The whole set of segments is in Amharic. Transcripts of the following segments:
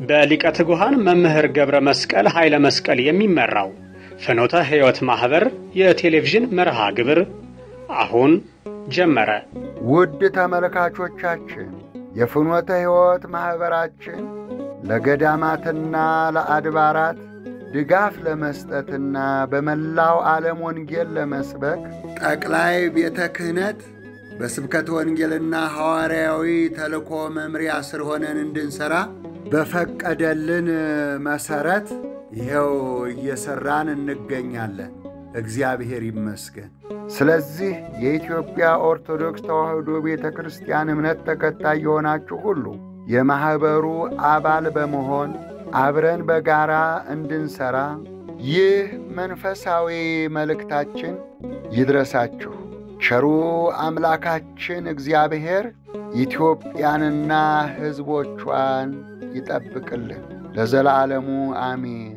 በሊቀ ትጉሃን መምህር ገብረ መስቀል ኃይለ መስቀል የሚመራው ፍኖተ ሕይወት ማኅበር የቴሌቪዥን መርሃ ግብር አሁን ጀመረ። ውድ ተመልካቾቻችን የፍኖተ ሕይወት ማኅበራችን ለገዳማትና ለአድባራት ድጋፍ ለመስጠትና በመላው ዓለም ወንጌል ለመስበክ ጠቅላይ ቤተ ክህነት በስብከት ወንጌልና ሐዋርያዊ ተልእኮ መምሪያ ስር ሆነን እንድንሠራ በፈቀደልን መሠረት ይኸው እየሠራን እንገኛለን። እግዚአብሔር ይመስገን። ስለዚህ የኢትዮጵያ ኦርቶዶክስ ተዋሕዶ ቤተ ክርስቲያን እምነት ተከታይ የሆናችሁ ሁሉ የማኅበሩ አባል በመሆን አብረን በጋራ እንድንሠራ ይህ መንፈሳዊ መልእክታችን ይድረሳችሁ። ቸሩ አምላካችን እግዚአብሔር ኢትዮጵያንና ሕዝቦቿን ይጠብቅልን ለዘላለሙ አሚን።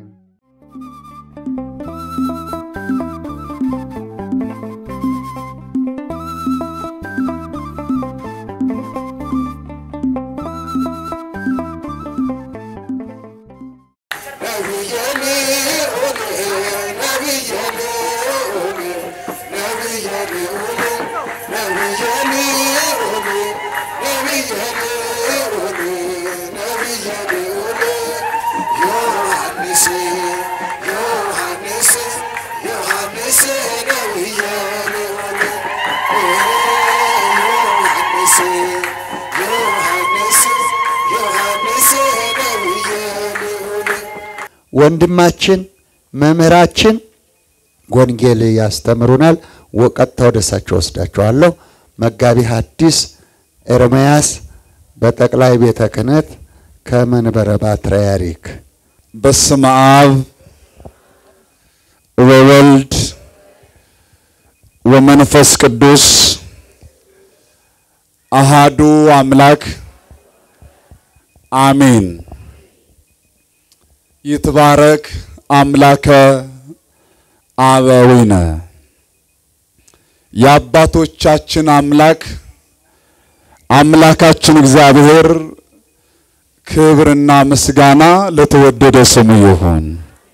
ወንድማችን መምህራችን ወንጌል ያስተምሩናል። ቀጥታ ወደ እሳቸው ወስዳቸዋለሁ። መጋቢ ሐዲስ ኤርምያስ በጠቅላይ ቤተ ክህነት ከመንበረ ፓትርያርክ። በስመ አብ ወወልድ ወመንፈስ ቅዱስ አሃዱ አምላክ አሜን። ይትባረክ አምላከ አበዊነ የአባቶቻችን አምላክ አምላካችን እግዚአብሔር ክብርና ምስጋና ለተወደደ ስሙ ይሁን።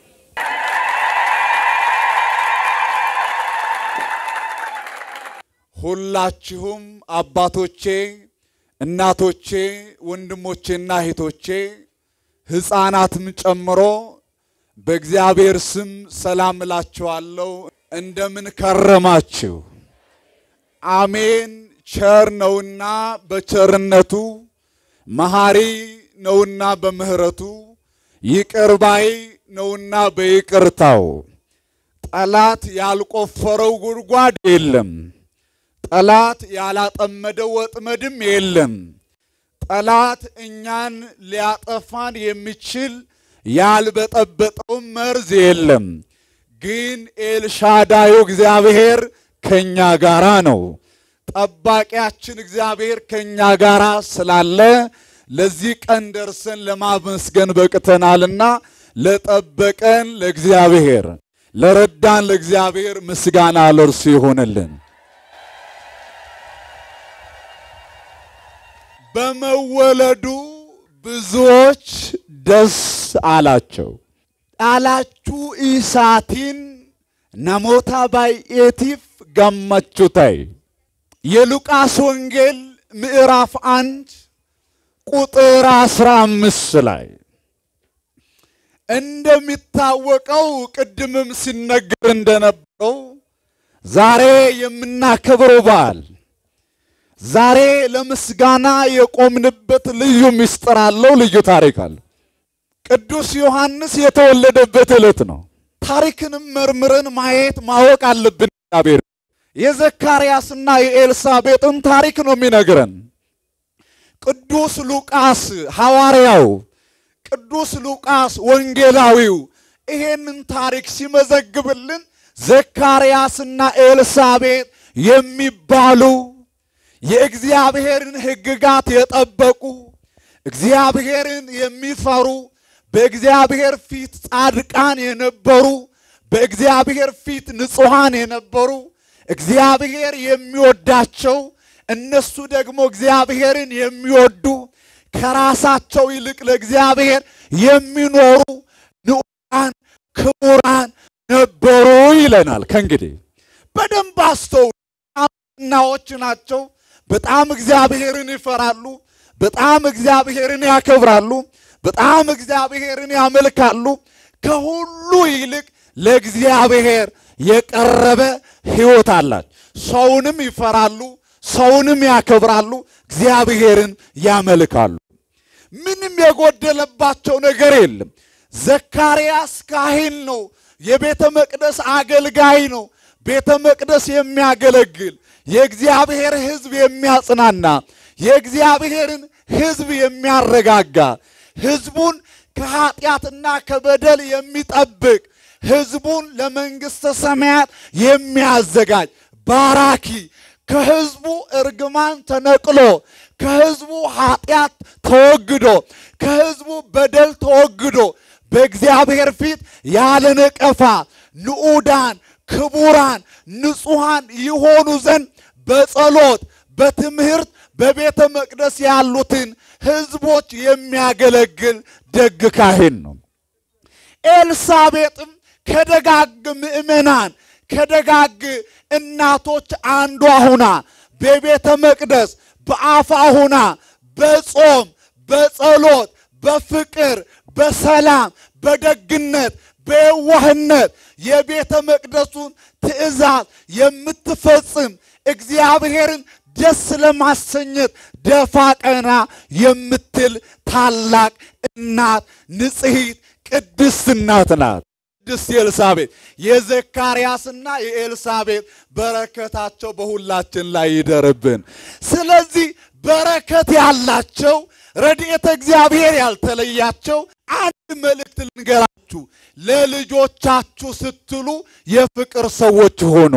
ሁላችሁም አባቶቼ፣ እናቶቼ፣ ወንድሞቼና እህቶቼ ሕፃናትም ጨምሮ በእግዚአብሔር ስም ሰላም እላችኋለሁ። እንደምን ከረማችሁ? አሜን። ቸር ነውና በቸርነቱ መሐሪ ነውና በምሕረቱ ይቅር ባይ ነውና በይቅርታው ጠላት ያልቆፈረው ጉድጓድ የለም። ጠላት ያላጠመደው ወጥመድም የለም። ጠላት እኛን ሊያጠፋን የሚችል ያልበጠበጠው መርዝ የለም። ግን ኤልሻዳዩ እግዚአብሔር ከኛ ጋራ ነው። ጠባቂያችን እግዚአብሔር ከኛ ጋራ ስላለ ለዚህ ቀን ደርሰን ለማመስገን በቅተናልና ለጠበቀን ለእግዚአብሔር ለረዳን ለእግዚአብሔር ምስጋና ለእርሱ ይሆንልን። በመወለዱ ብዙዎች ደስ አላቸው። ዳላችሁ ኢሳቲን ናሞታ ባይኤቲፍ ገመቹታይ የሉቃስ ወንጌል ምዕራፍ አንድ ቁጥር አስራ አምስት ላይ እንደሚታወቀው ቅድምም ሲነገር እንደነበረው ዛሬ የምናከብረው በዓል ዛሬ ለምስጋና የቆምንበት ልዩ ምስጢር አለው፣ ልዩ ታሪክ አለው። ቅዱስ ዮሐንስ የተወለደበት ዕለት ነው። ታሪክንም መርምረን ማየት ማወቅ አለብን። እግዚአብሔር የዘካርያስና የኤልሳቤጥን ታሪክ ነው የሚነግረን። ቅዱስ ሉቃስ ሐዋርያው፣ ቅዱስ ሉቃስ ወንጌላዊው ይሄንን ታሪክ ሲመዘግብልን ዘካርያስና ኤልሳቤጥ የሚባሉ የእግዚአብሔርን ሕግጋት የጠበቁ እግዚአብሔርን የሚፈሩ በእግዚአብሔር ፊት ጻድቃን የነበሩ በእግዚአብሔር ፊት ንጹሐን የነበሩ እግዚአብሔር የሚወዳቸው እነሱ ደግሞ እግዚአብሔርን የሚወዱ ከራሳቸው ይልቅ ለእግዚአብሔር የሚኖሩ ንዑዳን ክቡራን ነበሩ ይለናል። ከእንግዲህ በደንብ አስተውሉ። እናዎች ናቸው። በጣም እግዚአብሔርን ይፈራሉ። በጣም እግዚአብሔርን ያከብራሉ። በጣም እግዚአብሔርን ያመልካሉ። ከሁሉ ይልቅ ለእግዚአብሔር የቀረበ ሕይወት አላቸው። ሰውንም ይፈራሉ፣ ሰውንም ያከብራሉ፣ እግዚአብሔርን ያመልካሉ። ምንም የጎደለባቸው ነገር የለም። ዘካርያስ ካህን ነው። የቤተ መቅደስ አገልጋይ ነው። ቤተ መቅደስ የሚያገለግል የእግዚአብሔር ሕዝብ የሚያጽናና የእግዚአብሔርን ሕዝብ የሚያረጋጋ ሕዝቡን ከኃጢአትና ከበደል የሚጠብቅ ሕዝቡን ለመንግሥተ ሰማያት የሚያዘጋጅ ባራኪ ከሕዝቡ እርግማን ተነቅሎ ከሕዝቡ ኃጢአት ተወግዶ ከሕዝቡ በደል ተወግዶ በእግዚአብሔር ፊት ያለ ነቀፋ ንዑዳን ክቡራን ንጹሐን ይሆኑ ዘንድ በጸሎት በትምህርት በቤተ መቅደስ ያሉትን ሕዝቦች የሚያገለግል ደግ ካህን ነው። ኤልሳቤጥም ከደጋግ ምእመናን ከደጋግ እናቶች አንዷ ሁና በቤተ መቅደስ በአፋ ሁና በጾም በጸሎት በፍቅር በሰላም በደግነት በየዋህነት የቤተ መቅደሱን ትእዛዝ የምትፈጽም እግዚአብሔርን ደስ ለማሰኘት ደፋ ቀና የምትል ታላቅ እናት ንጽሕት ቅድስት እናት ናት። ቅድስት ኤልሳቤጥ የዘካርያስና የኤልሳቤጥ በረከታቸው በሁላችን ላይ ይደርብን። ስለዚህ በረከት ያላቸው ረድኤተ እግዚአብሔር ያልተለያቸው አንድ መልእክት ልንገራችሁ። ለልጆቻችሁ ስትሉ የፍቅር ሰዎች ሆኑ።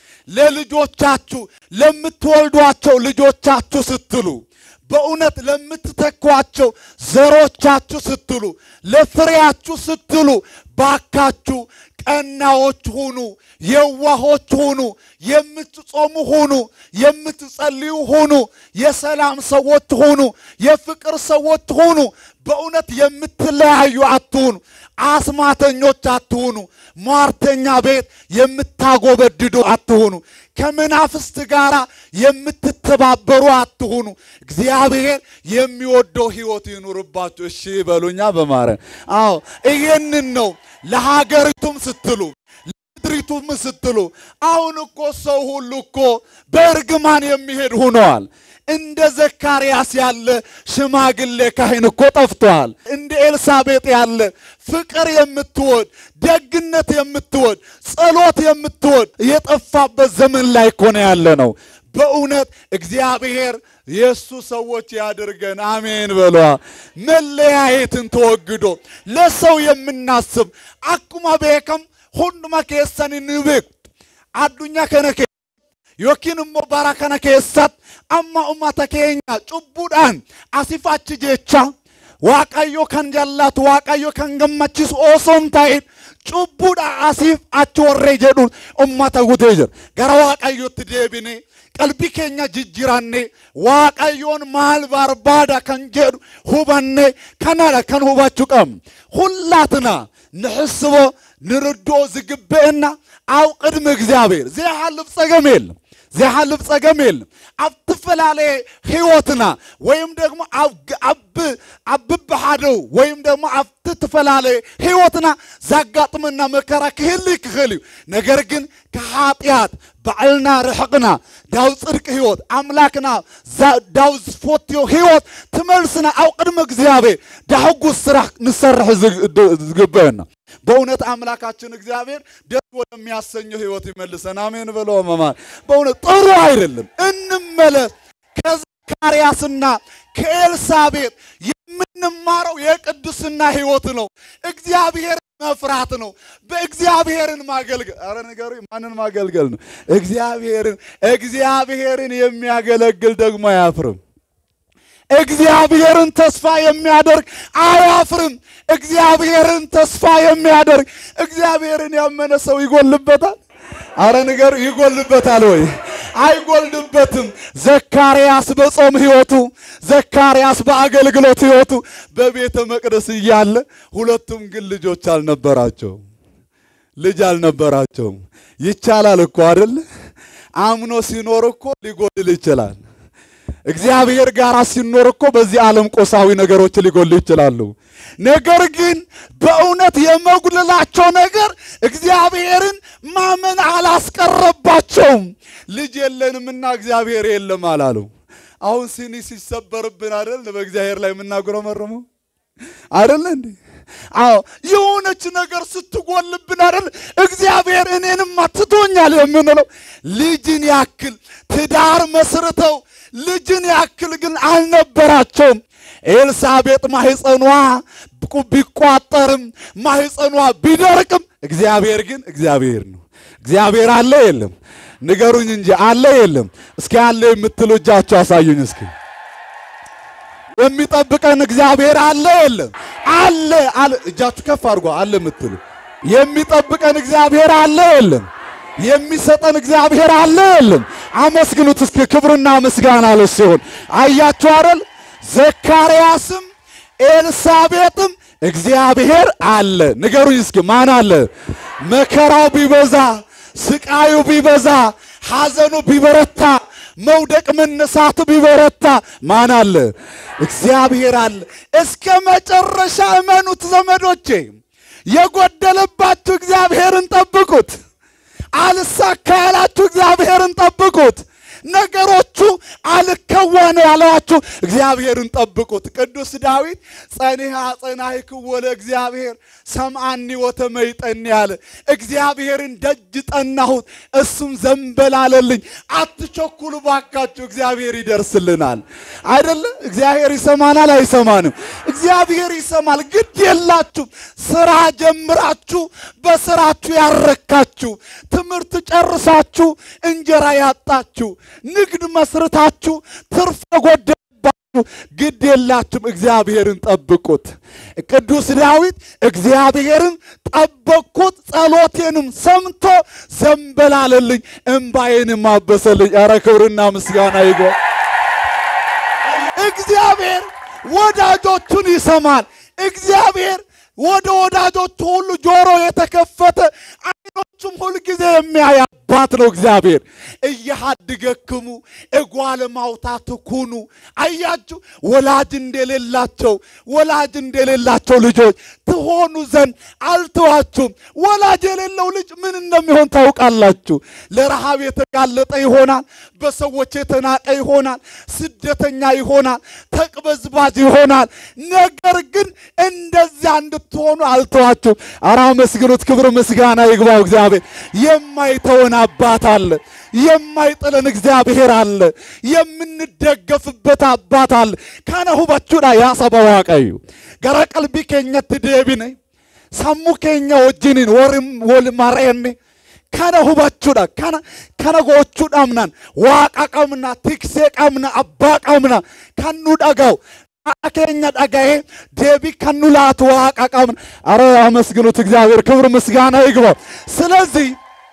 ለልጆቻችሁ ለምትወልዷቸው ልጆቻችሁ ስትሉ በእውነት ለምትተኳቸው ዘሮቻችሁ ስትሉ ለፍሬያችሁ ስትሉ ባካችሁ ቀናዎች ሁኑ፣ የዋሆች ሁኑ፣ የምትጾሙ ሁኑ፣ የምትጸልዩ ሁኑ፣ የሰላም ሰዎች ሁኑ፣ የፍቅር ሰዎች ሁኑ። በእውነት የምትለያዩ አትሁኑ። አስማተኞች አትሁኑ። ሟርተኛ ቤት የምታጎበድዱ አትሁኑ። ከመናፍስት ጋር የምትተባበሩ አትሁኑ። እግዚአብሔር የሚወደው ሕይወት ይኑርባችሁ። እሺ በሉኛ በማርያም አዎ፣ ይሄንን ነው ለሀገሪቱም ስትሉ ለምድሪቱም ስትሉ። አሁን እኮ ሰው ሁሉ እኮ በእርግማን የሚሄድ ሆነዋል። እንደ ዘካርያስ ያለ ሽማግሌ ካህን እኮ ጠፍቷል። እንደ ኤልሳቤጥ ያለ ፍቅር የምትወድ ደግነት የምትወድ ጸሎት የምትወድ የጠፋበት ዘመን ላይ እኮ ነው ያለ ነው። በእውነት እግዚአብሔር የእሱ ሰዎች ያድርገን። አሜን በሏ። መለያየትን ተወግዶ ለሰው የምናስብ አኩማ ቤከም ሁንዱማ ኬሰን ንቤቅ አዱኛ ከነኬ yookiin immoo bara kana keessatti amma ummata keenya cubbuudhaan asiif achi jecha waaqayyo kan jaallatu waaqayyo kan gammachiisu osoo hin ta'in cubbuudhaan asiif achi warree jedhuun ummata gutee jira gara waaqayyotti deebine qalbii keenya jijjiranne waaqayyoon maal barbaada kan jedhu hubanne kanadha kan hubachuu qabnu ሁላትና ንሕስቦ ንርድኦ ዝግብአና ኣብ ቅድሚ እግዚኣብሔር ዘይሓልፍ ፀገም የለም ዘይሓልፍ ፀገም የለም ኣብ ትፈላለየ ህይወትና ወይም ደግሞ ኣብ ብብሓደው ወይም ደግሞ ኣብቲ ትፈላለየ ህይወትና ዘጋጥመና መከራ ክህሊ ክኽእል እዩ ነገር ግን ከኃጢአት ባዕልና ርሕቕና ዳው ጽድቂ ህይወት ኣምላክና ዳው ዝፈትዮ ህይወት ትመልስና ኣብ ቅድሚ እግዚኣብሔር ዳሕጉስ ስራሕ ንሰርሕ ዝግበአና በእውነት አምላካችን እግዚአብሔር ደስ ወደሚያሰኘው ህይወት ይመልሰን። አሜን ብሎ መማር በእውነት ጥሩ አይደለም። እንመለስ። ከዘካርያስና ከኤልሳቤጥ የምንማረው የቅድስና ህይወት ነው። እግዚአብሔርን መፍራት ነው። በእግዚአብሔርን ማገልገል። አረ ነገሩ ማንን ማገልገል ነው? እግዚአብሔርን። እግዚአብሔርን የሚያገለግል ደግሞ አያፍርም። እግዚአብሔርን ተስፋ የሚያደርግ አያፍርም። እግዚአብሔርን ተስፋ የሚያደርግ እግዚአብሔርን ያመነ ሰው ይጎልበታል። አረ ንገሩ፣ ይጎልበታል ወይ? አይጎልድበትም። ዘካርያስ በጾም ሕይወቱ፣ ዘካርያስ በአገልግሎት ሕይወቱ በቤተ መቅደስ እያለ ሁለቱም ግን ልጆች አልነበራቸው ልጅ አልነበራቸውም። ይቻላል እኮ አይደል? አምኖ ሲኖር እኮ ሊጎድል ይችላል። እግዚአብሔር ጋር ሲኖር እኮ በዚህ ዓለም ቆሳዊ ነገሮች ሊጎሉ ይችላሉ። ነገር ግን በእውነት የመጉደላቸው ነገር እግዚአብሔርን ማመን አላስቀረባቸውም። ልጅ የለንምና እግዚአብሔር የለም አላሉ። አሁን ሲኒ ሲሰበርብን አይደል በእግዚአብሔር ላይ የምናጉረመርመው አይደል እንዴ? አዎ የሆነች ነገር ስትጎልብን አይደል እግዚአብሔር እኔንም አትቶኛል የምንለው። ልጅን ያክል ትዳር መስርተው ልጅን ያክል ግን አልነበራቸውም። ኤልሳቤጥ ማህፀኗ ቢቋጠርም ማህፀኗ ቢደርቅም እግዚአብሔር ግን እግዚአብሔር ነው። እግዚአብሔር አለ የለም? ንገሩኝ እንጂ አለ የለም? እስኪ አለ የምትሉ እጃችሁ አሳዩኝ እስኪ። የሚጠብቀን እግዚአብሔር አለ የለም? አለ አለ። እጃችሁ ከፍ አድርጎ አለ የምትሉ የሚጠብቀን እግዚአብሔር አለ የለም? የሚሰጠን እግዚአብሔር አለ የለም? አመስግኑት እስኪ። ክብርና ምስጋና ለሱ ይሁን። አያችሁ አይደል? ዘካርያስም ኤልሳቤጥም እግዚአብሔር አለ። ንገሩኝ እስኪ ማን አለ? መከራው ቢበዛ፣ ስቃዩ ቢበዛ፣ ሐዘኑ ቢበረታ፣ መውደቅ መነሳቱ ቢበረታ ማን አለ? እግዚአብሔር አለ። እስከ መጨረሻ እመኑት ዘመዶቼ። የጎደለባችሁ እግዚአብሔርን ጠብቁት። አልሳካ ያላችሁ እግዚአብሔርን ጠብቁት። ነገሮቹ አልከወኑ ያለዋችሁ እግዚአብሔርን ጠብቁት። ቅዱስ ዳዊት ጸኒሃ ጸናሕክዎ ለእግዚአብሔር ሰምዓኒ ወተመይጠኒ ያለ እግዚአብሔርን ደጅ ጠናሁት እሱም ዘንበል አለልኝ። አትቸኩሉ ባካችሁ፣ እግዚአብሔር ይደርስልናል። አይደለ? እግዚአብሔር ይሰማናል አይሰማንም? እግዚአብሔር ይሰማል። ግድ የላችሁ ስራ ጀምራችሁ በስራችሁ ያረካችሁ፣ ትምህርት ጨርሳችሁ እንጀራ ያጣችሁ ንግድ መስርታችሁ ትርፍ የጎደለባችሁ ግድ የላችሁም። እግዚአብሔርን ጠብቁት። ቅዱስ ዳዊት እግዚአብሔርን ጠበቅኩት፣ ጸሎቴንም ሰምቶ ዘንበላለልኝ፣ እምባዬንም አበሰልኝ። ኧረ ክብርና ምስጋና ይግባ። እግዚአብሔር ወዳጆቹን ይሰማል። እግዚአብሔር ወደ ወዳጆቹ ሁሉ ጆሮ የተከፈተ አይኖቹም ሁልጊዜ የሚያይ አባት ነው እግዚአብሔር። እያሃድገክሙ እጓለ ማውታት ኩኑ። አያችሁ ወላጅ እንደሌላቸው ወላጅ እንደሌላቸው ልጆች ትሆኑ ዘንድ አልተዋችሁም። ወላጅ የሌለው ልጅ ምን እንደሚሆን ታውቃላችሁ። ለረሃብ የተጋለጠ ይሆናል። በሰዎች የተናቀ ይሆናል። ስደተኛ ይሆናል። ተቅበዝባዝ ይሆናል። ነገር ግን እንደዚያ እንድትሆኑ አልተዋችሁም። ኧረ አመስግኑት። ክብር ምስጋና ይግባው እግዚአብሔር። የማይተወን አባት አለ። የማይጥለን እግዚአብሔር አለ። የምንደገፍበት አባት አለ። ከነ ሁበቹዳ ያሰበ ዋቀዩ ገረ ቀልቢ ኬኘት ዴቢነ ሰሙ ኬኛ ወጅኒን ወርም ወልማሬኔ ከነ ሁበቹዳ ከነ ከነ ጎቹዳምናን ዋቃ ቀምና ቲክሴ ቀምና አባ ቀምና ከኑ ደጋው አከኛ ዳጋዬ ዴቢ ከኑ ላቱ ዋቃ ቀምና አረ አመስግኑት እግዚአብሔር ክብር ምስጋና ይግባው። ስለዚህ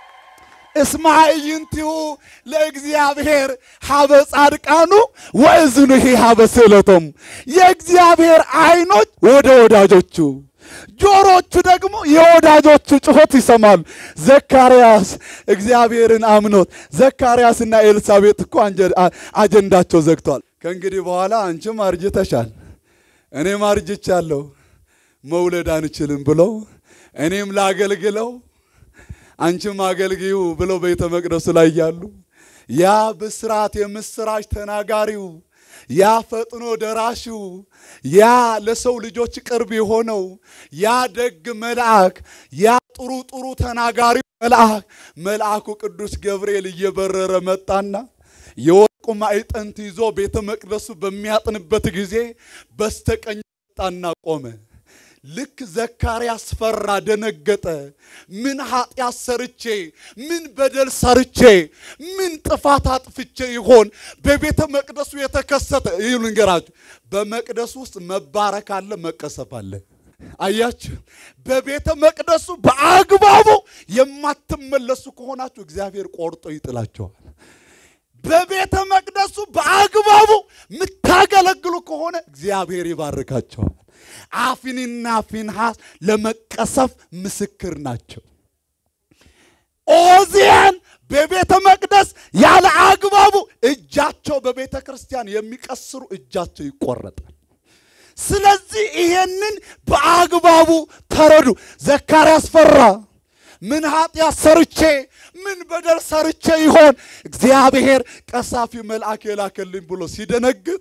እስማዕይንቲሁ ለእግዚአብሔር ሀበ ጻድቃኑ ወእዝኑሂ ሀበ ስእለቶሙ የእግዚአብሔር አይኖች ወደ ወዳጆቹ ጆሮቹ ደግሞ የወዳጆቹ ጩኸት ይሰማሉ። ዘካርያስ እግዚአብሔርን አምኖት ዘካርያስና ኤልሳቤጥ እኮ አጀንዳቸው ዘግቷል። ከእንግዲህ በኋላ አንቺም አርጅተሻል፣ እኔም አርጅቻለሁ፣ መውለድ አንችልም ብለው እኔም ላገልግለው አንቺም አገልግዩ ብለው ቤተ መቅደሱ ላይ ያሉ ያ ብስራት የምስራች ተናጋሪው ያ ፈጥኖ ደራሽው ያ ለሰው ልጆች ቅርብ የሆነው ያ ደግ መልአክ ያ ጥሩ ጥሩ ተናጋሪው መልአክ መልአኩ ቅዱስ ገብርኤል እየበረረ መጣና የወርቁ ማዕጠንት ይዞ ቤተ መቅደሱ በሚያጥንበት ጊዜ በስተቀኝ መጣና ቆመ። ልክ ዘካርያስ ፈራ፣ ደነገጠ። ምን ኃጢአት ሰርቼ፣ ምን በደል ሰርቼ፣ ምን ጥፋት አጥፍቼ ይሆን በቤተ መቅደሱ የተከሰተ? ይህ ልንገራችሁ፣ በመቅደሱ ውስጥ መባረክ አለ፣ መቀሰፍ አለ። አያችሁ፣ በቤተ መቅደሱ በአግባቡ የማትመለሱ ከሆናችሁ እግዚአብሔር ቆርጦ ይጥላቸዋል። በቤተ መቅደሱ በአግባቡ የምታገለግሉ ከሆነ እግዚአብሔር ይባርካቸዋል። አፊንና ፊንሐስ ለመቀሰፍ ምስክር ናቸው። ኦዚያን በቤተ መቅደስ ያለ አግባቡ እጃቸው በቤተ ክርስቲያን የሚቀስሩ እጃቸው ይቆረጣል። ስለዚህ ይሄንን በአግባቡ ተረዱ። ዘካርያስ ፈራ። ምን ኃጢአት ሰርቼ ምን በደል ሰርቼ ይሆን እግዚአብሔር ቀሳፊ መልአክ የላከልኝ ብሎ ሲደነግጥ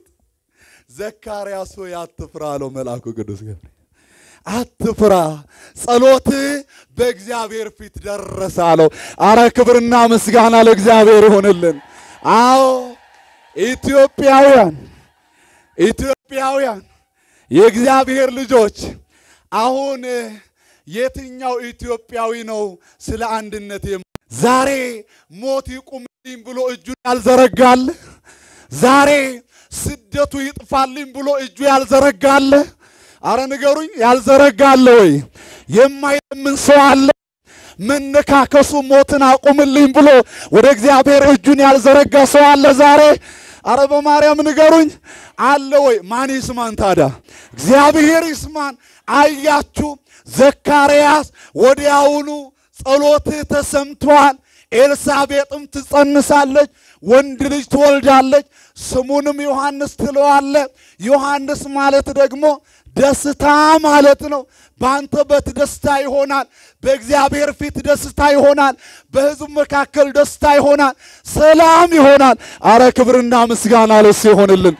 ዘካርያስ ሆይ አትፍራ አለው መልአኩ ቅዱስ ገብርኤል። አትፍራ፣ ጸሎት በእግዚአብሔር ፊት ደረሰ አለው። አረ ክብርና ምስጋና ለእግዚአብሔር ይሆንልን። አዎ ኢትዮጵያውያን ኢትዮጵያውያን የእግዚአብሔር ልጆች አሁን የትኛው ኢትዮጵያዊ ነው ስለ አንድነት የም ዛሬ ሞት ይቁምልኝ ብሎ እጁን ያልዘረጋል? ዛሬ ስደቱ ይጥፋልኝ ብሎ እጁ ያልዘረጋለ? አረ ንገሩኝ፣ ያልዘረጋለ ወይ? የማይለምን ሰው አለ? መነካከሱ ሞትን አቁምልኝ ብሎ ወደ እግዚአብሔር እጁን ያልዘረጋ ሰው አለ ዛሬ? አረ በማርያም ንገሩኝ፣ አለ ወይ? ማን ይስማን ታዲያ? እግዚአብሔር ይስማን። አያችሁ ዘካርያስ ወዲያውኑ ጸሎትህ ተሰምቷል፣ ኤልሳቤጥም ትጸንሳለች፣ ወንድ ልጅ ትወልዳለች፣ ስሙንም ዮሐንስ ትለዋለ። ዮሐንስ ማለት ደግሞ ደስታ ማለት ነው። በአንተ በት ደስታ ይሆናል፣ በእግዚአብሔር ፊት ደስታ ይሆናል፣ በሕዝብ መካከል ደስታ ይሆናል፣ ሰላም ይሆናል። አረ ክብርና ምስጋና ለሱ ይሆንልን።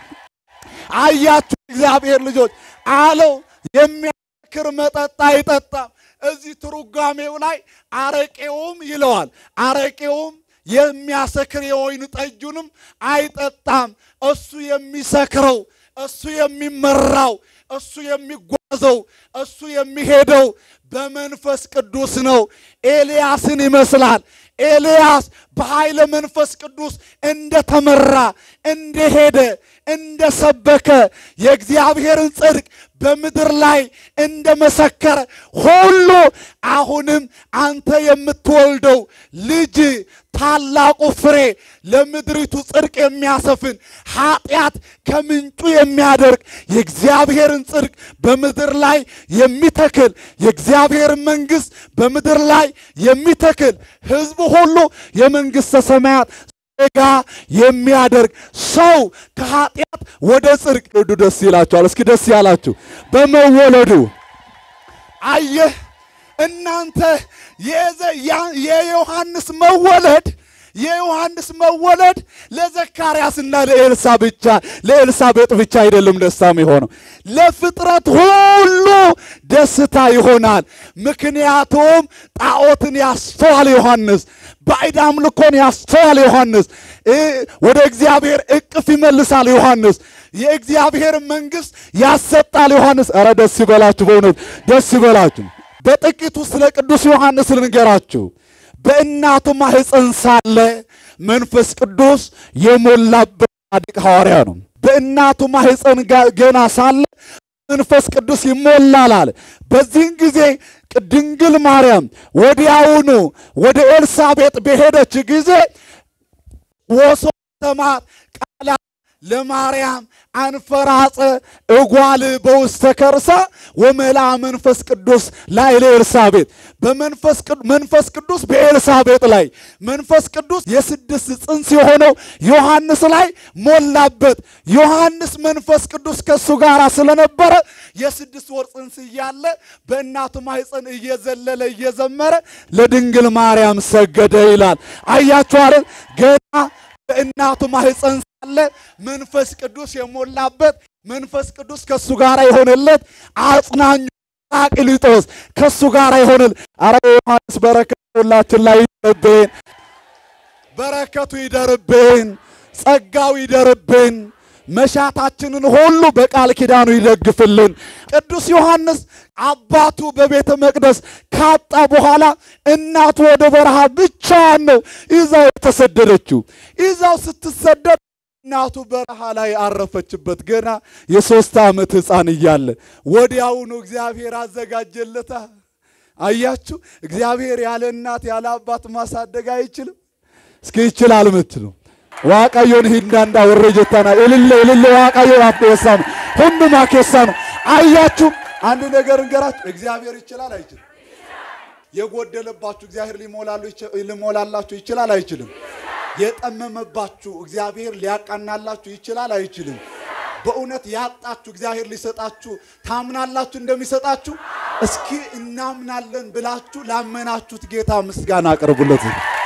አያችሁ እግዚአብሔር ልጆች አለው የሚያክር መጠጥ አይጠጣም። እዚህ ትርጓሜው ላይ አረቄውም ይለዋል። አረቄውም የሚያሰክር የወይን ጠጁንም አይጠጣም። እሱ የሚሰክረው እሱ የሚመራው እሱ የሚጓዘው እሱ የሚሄደው በመንፈስ ቅዱስ ነው። ኤልያስን ይመስላል። ኤልያስ በኃይለ መንፈስ ቅዱስ እንደተመራ እንደሄደ እንደሰበከ የእግዚአብሔርን ጽድቅ በምድር ላይ እንደመሰከረ ሁሉ አሁንም አንተ የምትወልደው ልጅ ታላቁ ፍሬ ለምድሪቱ ጽድቅ የሚያሰፍን ኃጢአት ከምንጩ የሚያደርግ የእግዚአብሔርን ጽድቅ በምድር ላይ የሚተክል የእግዚአብሔርን መንግሥት በምድር ላይ የሚተክል ሕዝቡ ሁሉ የመንግሥተ ሰማያት ጋ የሚያደርግ ሰው ከኃጢአት ወደ ጽድቅ ወዱ ደስ ይላችኋል። እስኪ ደስ ያላችሁ በመወለዱ አየህ እናንተ የዮሐንስ መወለድ የዮሐንስ መወለድ ለዘካርያስና ለኤልሳ ብቻ ለኤልሳቤጥ ብቻ አይደለም ደስታ የሚሆነው ለፍጥረት ሁሉ ደስታ ይሆናል። ምክንያቱም ጣዖትን ያስተዋል ዮሐንስ፣ ባዕድ አምልኮን ያስተዋል ዮሐንስ፣ ወደ እግዚአብሔር እቅፍ ይመልሳል ዮሐንስ፣ የእግዚአብሔር መንግሥት ያሰጣል ዮሐንስ። ኧረ ደስ ይበላችሁ፣ በእውነት ደስ ይበላችሁ። በጥቂቱ ስለ ቅዱስ ዮሐንስ ልንገራችሁ። በእናቱ ማኅፀን ሳለ መንፈስ ቅዱስ የሞላበት ጻድቅ ሐዋርያ ነው። በእናቱ ማኅፀን ገና ሳለ መንፈስ ቅዱስ ይሞላል አለ። በዚህን ጊዜ ድንግል ማርያም ወዲያውኑ ወደ ኤልሳቤጥ በሄደች ጊዜ ወሶ ተማት ቃላ ለማርያም አንፈራጸ እጓል በውስተ ከርሳ ወመላ መንፈስ ቅዱስ ላይ ለኤልሳቤጥ መንፈስ ቅዱስ በኤልሳቤጥ ላይ መንፈስ ቅዱስ የስድስት ጽንስ የሆነው ዮሐንስ ላይ ሞላበት። ዮሐንስ መንፈስ ቅዱስ ከእሱ ጋር ስለነበረ የስድስት ወር ጽንስ እያለ በእናቱ ማኅፀን እየዘለለ እየዘመረ ለድንግል ማርያም ሰገደ ይላል። አያችኋለን ገና በእናቱ ማኅፀን ሳለ መንፈስ ቅዱስ የሞላበት መንፈስ ቅዱስ ከእሱ ጋር የሆነለት አጽናኙ ጰራቅሊጦስ ከእሱ ጋር ይሆንል። አረ ዮሐንስ በረከቱ ሁላችን ላይ ይደርብን፣ በረከቱ ይደርብን፣ ጸጋው ይደርብን፣ መሻታችንን ሁሉ በቃል ኪዳኑ ይደግፍልን። ቅዱስ ዮሐንስ አባቱ በቤተ መቅደስ ካጣ በኋላ እናቱ ወደ በረሃ ብቻዋን ነው ይዛው የተሰደደችው። ይዛው ስትሰደድ እናቱ በረሃ ላይ አረፈችበት። ገና የሶስት ዓመት ሕፃን እያለ ወዲያውኑ እግዚአብሔር አዘጋጀለታ። አያችሁ፣ እግዚአብሔር ያለ እናት ያለ አባት ማሳደግ አይችልም። እስኪ ይችላል ምትሉ ዋቃዮን ሂንዳንዳ ወሬ ጀታና እልል እልል ዋቃዮ አበሳም ሁንዱማ ኬሳ ነው። አያችሁ፣ አንድ ነገር እንገራችሁ፣ እግዚአብሔር ይችላል አይችልም? የጎደለባችሁ እግዚአብሔር ሊሞላላችሁ ይችላል አይችልም? የጠመመባችሁ እግዚአብሔር ሊያቃናላችሁ ይችላል አይችልም? በእውነት ያጣችሁ እግዚአብሔር ሊሰጣችሁ ታምናላችሁ እንደሚሰጣችሁ? እስኪ እናምናለን ብላችሁ ላመናችሁት ጌታ ምስጋና አቅርቡለት።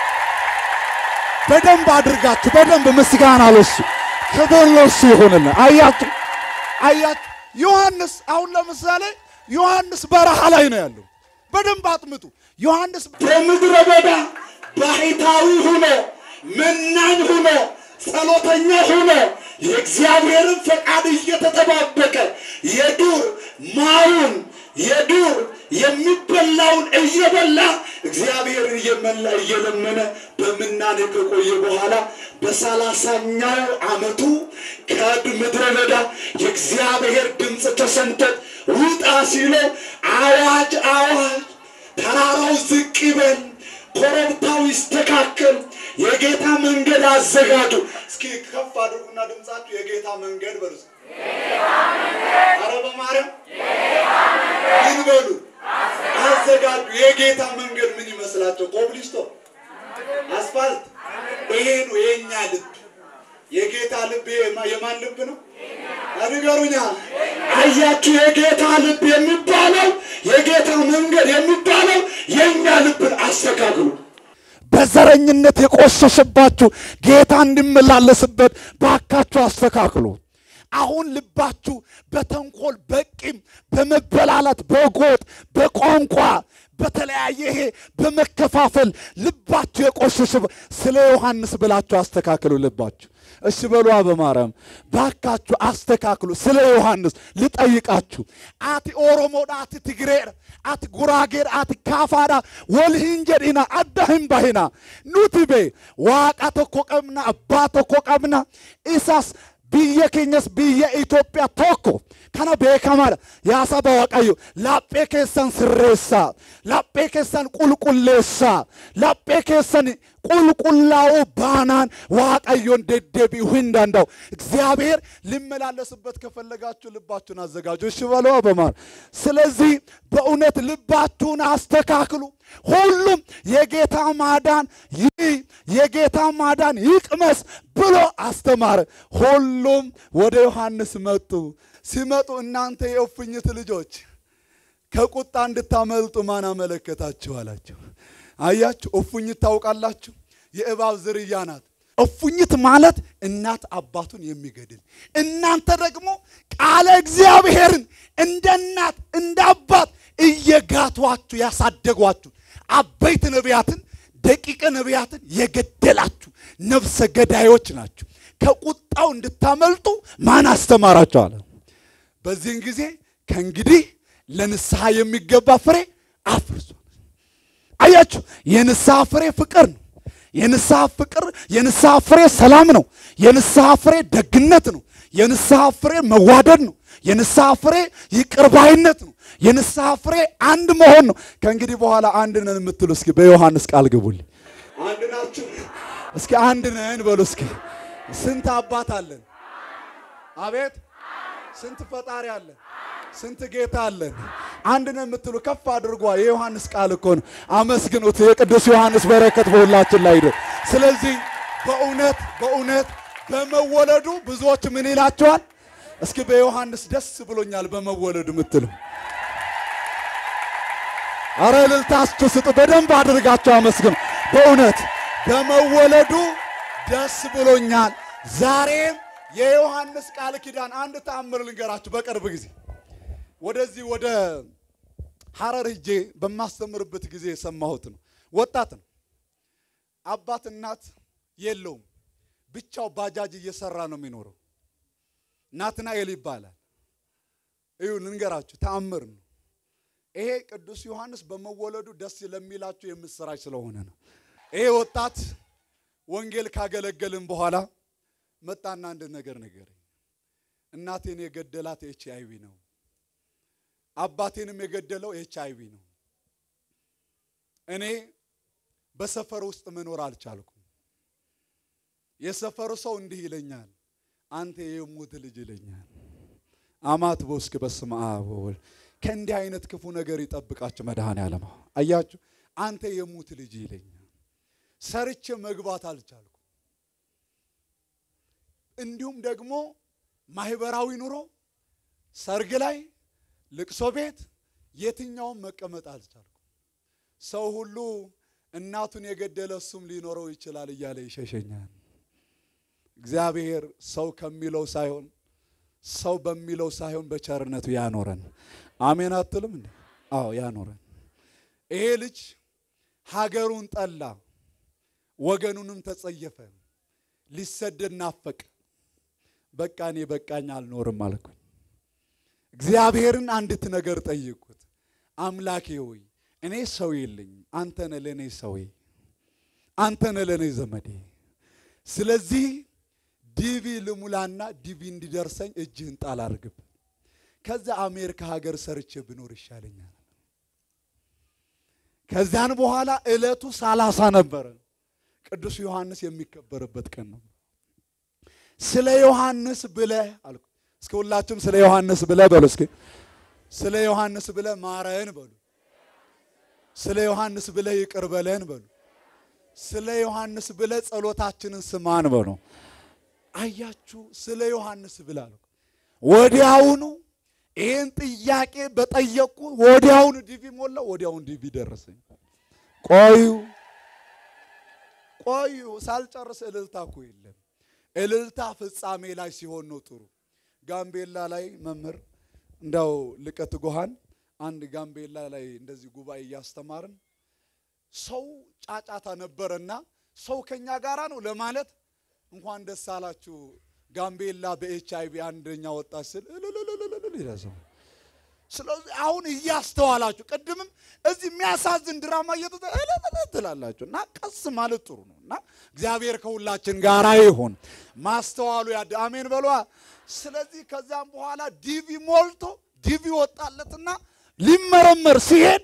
በደንብ አድርጋችሁ በደንብ ምስጋና ለሱ ክብር ለሱ ይሁንልን። አያችሁ አያችሁ ዮሐንስ አሁን ለምሳሌ ዮሐንስ በረሃ ላይ ነው ያለው። በደንብ አጥምጡ። ዮሐንስ በምድረ በዳ ባህታዊ ሆኖ መናኝ ሆኖ ጸሎተኛ ሆኖ የእግዚአብሔርን ፈቃድ እየተጠባበቀ የዱር ማሩን የዱር የሚበላውን እየበላ እግዚአብሔርን እየመላ እየለመነ በምናኔ ከቆየ በኋላ በሰላሳኛው ዓመቱ ከምድረ በዳ የእግዚአብሔር ድምፅ ተሰምቶት ውጣ ሲለው አዋጅ አዋጅ ተራራው ዝቅ ይበል፣ ኮረብታው ይስተካከል፣ የጌታ መንገድ አዘጋጁ። እስኪ ከፍ አድርጉና ድምፃችሁ የጌታ መንገድ በሉ። ኧረ በማርያም ምን በሉ አዘጋጁ። የጌታ መንገድ ምን ይመስላቸው? ኮብሊስቶ፣ አስፋልት። ይሄ ነው የኛ ልብ። የጌታ ልብ የማን ልብ ነው? ንገሩኛ። አያችሁ፣ የጌታ ልብ የሚባለው የጌታ መንገድ የሚባለው የእኛ ልብን አስተካክሉ። በዘረኝነት የቆሸሸባችሁ ጌታ እንዲመላለስበት ባካችሁ አስተካክሉ። አሁን ልባችሁ በተንኮል በቂም በመበላላት በጎጥ በቋንቋ በተለያየ ይሄ በመከፋፈል ልባችሁ የቆሸሸ ስለ ዮሐንስ ብላችሁ አስተካክሉ ልባችሁ። እሺ በሉ በማርያም ባካችሁ አስተካክሉ። ስለ ዮሐንስ ልጠይቃችሁ። አቲ ኦሮሞዳ አቲ ትግሬር አቲ ጉራጌር አቲ ካፋዳ ወልሂንጀዲና አዳህም ባሂና ኑቲቤ ዋቃ ተኮ ቀብና አባ ተኮ ቀብና ኢሳስ biyya keenyas biyya Itoophiyaa tokko kana beekamaadha. Yaa saba Waaqayyo laphee keessan sirreessaa, laphee keessan qulqulleessaa, laphee keessan qulqullaa'uu baanaan Waaqayyoon deddeebi'uu hin danda'u. እግዚአብሔር ሊመላለስበት ከፈለጋችሁ ልባችሁን አዘጋጁ። እሺ በሉ በማር ስለዚህ በእውነት ልባችሁን አስተካክሉ። ሁሉም የጌታ ማዳን ይህ የጌታ ማዳን ይቅመስ ብሎ አስተማረ። ሁሉም ወደ ዮሐንስ መጡ። ሲመጡ እናንተ የእፉኝት ልጆች ከቁጣ እንድታመልጡ ማን አመለከታችሁ አላቸው። አያችሁ፣ እፉኝት ታውቃላችሁ? የእባብ ዝርያ ናት። እፉኝት ማለት እናት አባቱን የሚገድል እናንተ ደግሞ ቃለ እግዚአብሔርን እንደ እናት እንደ አባት እየጋቷችሁ ያሳደጓችሁ አበይት ነቢያትን ደቂቀ ነቢያትን የገደላችሁ ነፍሰ ገዳዮች ናችሁ። ከቁጣው እንድታመልጡ ማን አስተማራቸው አለ። በዚህን ጊዜ ከእንግዲህ ለንስሐ የሚገባ ፍሬ አፍርሷል። አያችሁ፣ የንስሐ ፍሬ ፍቅር ነው። የንስሐ ፍቅር የንስሐ ፍሬ ሰላም ነው። የንስሐ ፍሬ ደግነት ነው። የንስሐ ፍሬ መዋደድ ነው። የንስሐ ፍሬ ይቅርባይነት ነው። የንስሐ ፍሬ አንድ መሆን ነው። ከእንግዲህ በኋላ አንድ ነን የምትሉ እስኪ በዮሐንስ ቃል ግቡልኝ። አንድ ናችሁ። እስኪ አንድ ነን በሉ። እስኪ ስንት አባት አለን? አቤት ስንት ፈጣሪ አለን? ስንት ጌታ አለን? አንድ ነን የምትሉ ከፍ አድርጓ። የዮሐንስ ቃል እኮ ነው። አመስግኑት። የቅዱስ ዮሐንስ በረከት በሁላችን ላይ ይደር። ስለዚህ በእውነት በእውነት በመወለዱ ብዙዎች ምን ይላቸዋል? እስኪ በዮሐንስ ደስ ብሎኛል በመወለዱ የምትሉ አረ እልልታችሁ ስጡ። በደንብ አድርጋችሁ አመስግኑ። በእውነት በመወለዱ ደስ ብሎኛል። ዛሬም የዮሐንስ ቃል ኪዳን አንድ ተአምር ልንገራችሁ። በቅርብ ጊዜ ወደዚህ ወደ ሐረር ሂጄ በማስተምርበት ጊዜ የሰማሁት ነው። ወጣት ነው። አባት እናት የለውም። ብቻው ባጃጅ እየሰራ ነው የሚኖረው። ናትናኤል ይባላል። እዩ ልንገራችሁ፣ ተአምር ነው ይሄ። ቅዱስ ዮሐንስ በመወለዱ ደስ ለሚላችሁ የምስራች ስለሆነ ነው። ይሄ ወጣት ወንጌል ካገለገልን በኋላ መጣና አንድ ነገር ነገረኝ። እናቴን የገደላት ኤች አይቪ ነው፣ አባቴንም የገደለው ኤች አይቪ ነው። እኔ በሰፈር ውስጥ መኖር አልቻልኩም። የሰፈሩ ሰው እንዲህ ይለኛል፣ አንተ የሙት ልጅ ይለኛል። አማት ቦስክ በስመ አብ ወወልድ ከእንዲህ አይነት ክፉ ነገር ይጠብቃችሁ መድኃኔዓለም። አያችሁ አንተ የሙት ልጅ ይለኛል። ሰርቼ መግባት አልቻልኩ። እንዲሁም ደግሞ ማህበራዊ ኑሮ ሰርግ ላይ ልቅሶ ቤት የትኛውም መቀመጥ አልቻልኩ። ሰው ሁሉ እናቱን የገደለ እሱም ሊኖረው ይችላል እያለ ይሸሸኛል። እግዚአብሔር ሰው ከሚለው ሳይሆን ሰው በሚለው ሳይሆን በቸርነቱ ያኖረን። አሜን አትልም እንዴ? አዎ ያኖረን። ይሄ ልጅ ሀገሩን ጠላ፣ ወገኑንም ተጸየፈ፣ ሊሰደድ ናፈቀ። በቃ እኔ በቃኝ አልኖርም አልኩኝ። እግዚአብሔርን አንዲት ነገር ጠይቁት። አምላኬ ሆይ እኔ ሰው የለኝም፣ አንተ ነህ ለእኔ ሰውዬ፣ አንተ ነህ ለእኔ ዘመዴ። ስለዚህ ዲቪ ልሙላና ዲቪ እንዲደርሰኝ እጅህን ጣል አድርግብ። ከዛ አሜሪካ ሀገር ሰርቼ ብኖር ይሻለኛል። ከዚያን በኋላ ዕለቱ ሰላሳ ነበረ። ቅዱስ ዮሐንስ የሚከበርበት ቀን ነው። ስለ ዮሐንስ ብለህ አልኩ። እስኪ ሁላችሁም ስለ ዮሐንስ ብለህ በሉ። እስኪ ስለ ዮሐንስ ብለህ ማረን በሉ። ስለ ዮሐንስ ብለህ ይቅር በለን በሉ። ስለ ዮሐንስ ብለህ ጸሎታችንን ስማን በሉ። አያችሁ፣ ስለ ዮሐንስ ብለህ አልኩ። ወዲያውኑ ይህን ጥያቄ በጠየቁ ወዲያውኑ ዲቪ ሞላው፣ ወዲያውኑ ዲቪ ደረሰኝ። ቆዩ ቆዩ፣ ሳልጨርስ እልልታ እኮ የለም። እልልታ ፍጻሜ ላይ ሲሆን ነው ጥሩ። ጋምቤላ ላይ መምህር እንዳው ልቀት ጎሃን አንድ ጋምቤላ ላይ እንደዚህ ጉባኤ እያስተማርን ሰው ጫጫታ ነበረና ሰው ከኛ ጋራ ነው ለማለት እንኳን ደስ አላችሁ ጋምቤላ በኤች አይቪ አንደኛ ወጣች ስል እልልልልልል ይላል ሰው። ስለዚህ አሁን እያስተዋላችሁ ቅድምም እዚህ የሚያሳዝን ድራማ እየተዘ እልልል ትላላችሁ እና ቀስ ማለት ጥሩ ነው እና እግዚአብሔር ከሁላችን ጋራ ይሁን። ማስተዋሉ ያድ አሜን በሏ። ስለዚህ ከዛም በኋላ ዲቪ ሞልቶ ዲቪ ወጣለትና ሊመረመር ሲሄድ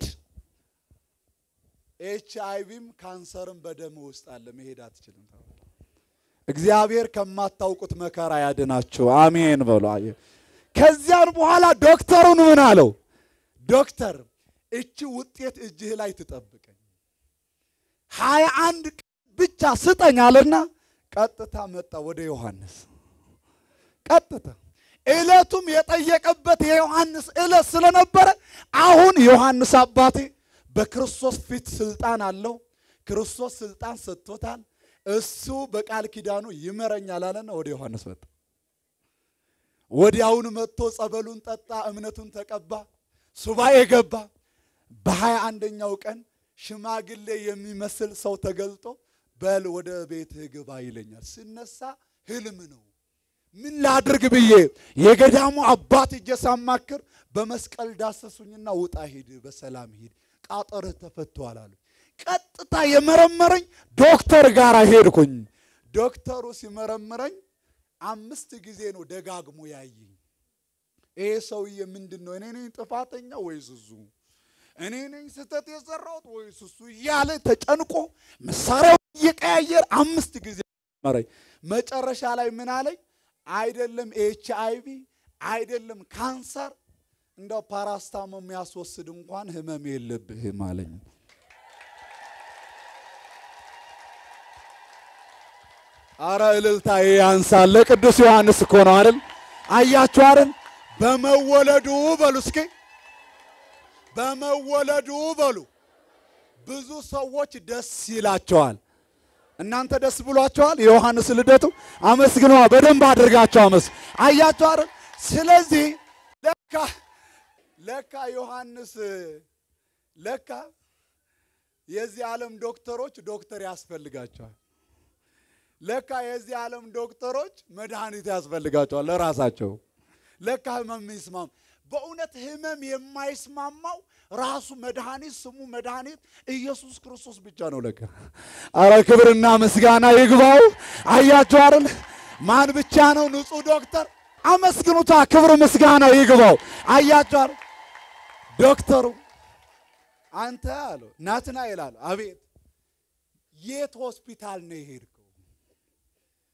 ኤች አይቪም ካንሰርም በደም ውስጥ አለ፣ መሄድ አትችልም ተባለ። እግዚአብሔር ከማታውቁት መከራ ያድናችሁ። አሜን በሉ። አየ ከዚያን በኋላ ዶክተሩን ምን አለው? ዶክተር እቺ ውጤት እጅህ ላይ ትጠብቀኝ ሀያ አንድ ቀን ብቻ ስጠኝ አለና ቀጥታ መጣ ወደ ዮሐንስ። ቀጥታ ዕለቱም የጠየቀበት የዮሐንስ ዕለት ስለነበረ አሁን ዮሐንስ አባቴ በክርስቶስ ፊት ስልጣን አለው። ክርስቶስ ስልጣን ሰጥቶታል። እሱ በቃል ኪዳኑ ይመረኛል አለና ወደ ዮሐንስ መጣ። ወዲያውኑ መጥቶ ጸበሉን ጠጣ፣ እምነቱን ተቀባ፣ ሱባኤ ገባ። በሀያ አንደኛው ቀን ሽማግሌ የሚመስል ሰው ተገልጦ በል ወደ ቤትህ ግባ ይለኛል። ስነሳ ህልም ነው። ምን ላድርግ ብዬ የገዳሙ አባት እጄ ሳማክር በመስቀል ዳሰሱኝና ውጣ ሂድ፣ በሰላም ሂድ፣ ቃጠርህ ተፈቷል አሉ። ቀጥታ የመረመረኝ ዶክተር ጋር ሄድኩኝ። ዶክተሩ ሲመረምረኝ አምስት ጊዜ ነው ደጋግሞ ያየኝ። ይሄ ሰውዬ ምንድን ነው? እኔ ነኝ ጥፋተኛ ወይስ እሱ? እኔ ነኝ ስህተት የሰራሁት ወይስ እሱ? እያለ ተጨንቆ መሳሪያው እየቀያየር አምስት ጊዜ መረኝ። መጨረሻ ላይ ምን አለኝ? አይደለም ኤች አይቪ አይደለም ካንሰር፣ እንደው ፓራስታሞ የሚያስወስድ እንኳን ህመም የለብህም አለኝ። አረ እልልታ ያንሳል። ለቅዱስ ዮሐንስ እኮ ነው አይደል? አያችሁ አይደል? በመወለዱ በሉ እስኪ በመወለዱ በሉ ብዙ ሰዎች ደስ ይላቸዋል። እናንተ ደስ ብሏቸዋል? የዮሐንስ ልደቱ አመስግነዋ። በደንብ አድርጋቸው አመስ አያችሁ አይደል? ስለዚህ ለካ ለካ ዮሐንስ ለካ የዚህ ዓለም ዶክተሮች ዶክተር ያስፈልጋቸዋል። ለካ የዚህ ዓለም ዶክተሮች መድኃኒት ያስፈልጋቸዋል ለራሳቸው። ለካ ህመም ይስማም። በእውነት ህመም የማይስማማው ራሱ መድኃኒት ስሙ መድኃኒት ኢየሱስ ክርስቶስ ብቻ ነው። ለካ አረ ክብርና ምስጋና ይግባው። አያችሁ አይደል? ማን ብቻ ነው ንጹሕ ዶክተር? አመስግኑታ። ክብር ምስጋና ይግባው። አያችሁ አይደል? ዶክተሩ አንተ አለው ናትና ይላል። አቤት የት ሆስፒታል ነው የሄድከው?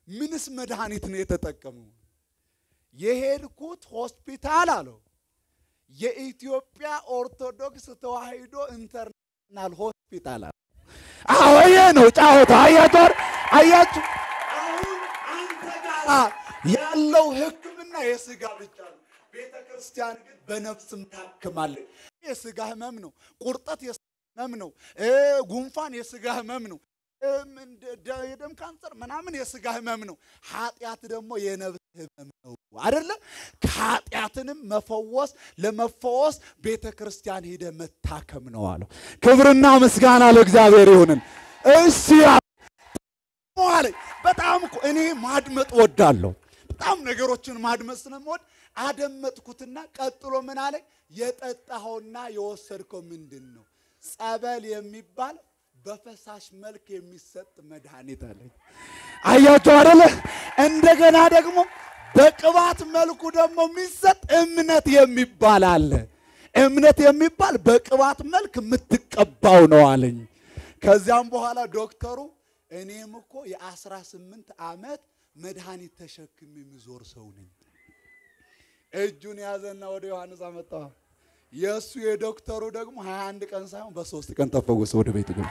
ምንስ መድኃኒት ነው የተጠቀመው? የሄድኩት ሆስፒታል አለው የኢትዮጵያ ኦርቶዶክስ ተዋሕዶ ኢንተርናሽናል ሆስፒታል አለው። አዎ ይሄ ነው ጫወታ። አያችሁ አያችሁ፣ አሁን አንተ ጋር ያለው ሕክምና የስጋ ብቻ ነው። ቤተ ክርስቲያን ግን በነፍስም ታክማለች። የስጋ ህመም ነው። ቁርጠት የስጋ ህመም ነው። እ ጉንፋን የስጋ ህመም ነው። እም እንደ- ደ- የደም ካንሰር ምናምን የስጋ ህመም ነው። ኃጢአት ደግሞ የነፍስ ህመም ነው አደለ? ከኃጢአትንም መፈወስ ለመፈወስ ቤተ ክርስቲያን ሄደ መታከም ነው አለው። ክብርና ምስጋና ለእግዚአብሔር ይሁንን። እሺ አለኝ። በጣም እኮ እኔ ማድመጥ ወዳለሁ። በጣም ነገሮችን ማድመጥ ስለምወድ አደመጥኩትና ቀጥሎ ምን አለኝ? የጠጣኸውና የወሰድከው ምንድን ነው? ጸበል የሚባል በፈሳሽ መልክ የሚሰጥ መድኃኒት አለኝ። አያችሁ አደለ? እንደገና ደግሞ በቅባት መልኩ ደግሞ የሚሰጥ እምነት የሚባል አለ። እምነት የሚባል በቅባት መልክ የምትቀባው ነው አለኝ። ከዚያም በኋላ ዶክተሩ እኔም እኮ የአስራ ስምንት ዓመት መድኃኒት ተሸክም የሚዞር ሰው ነኝ። እጁን ያዘና ወደ ዮሐንስ አመጣዋ። የእሱ የዶክተሩ ደግሞ 21 ቀን ሳይሆን በሶስት ቀን ተፈወሰ። ወደ ቤቱ ግን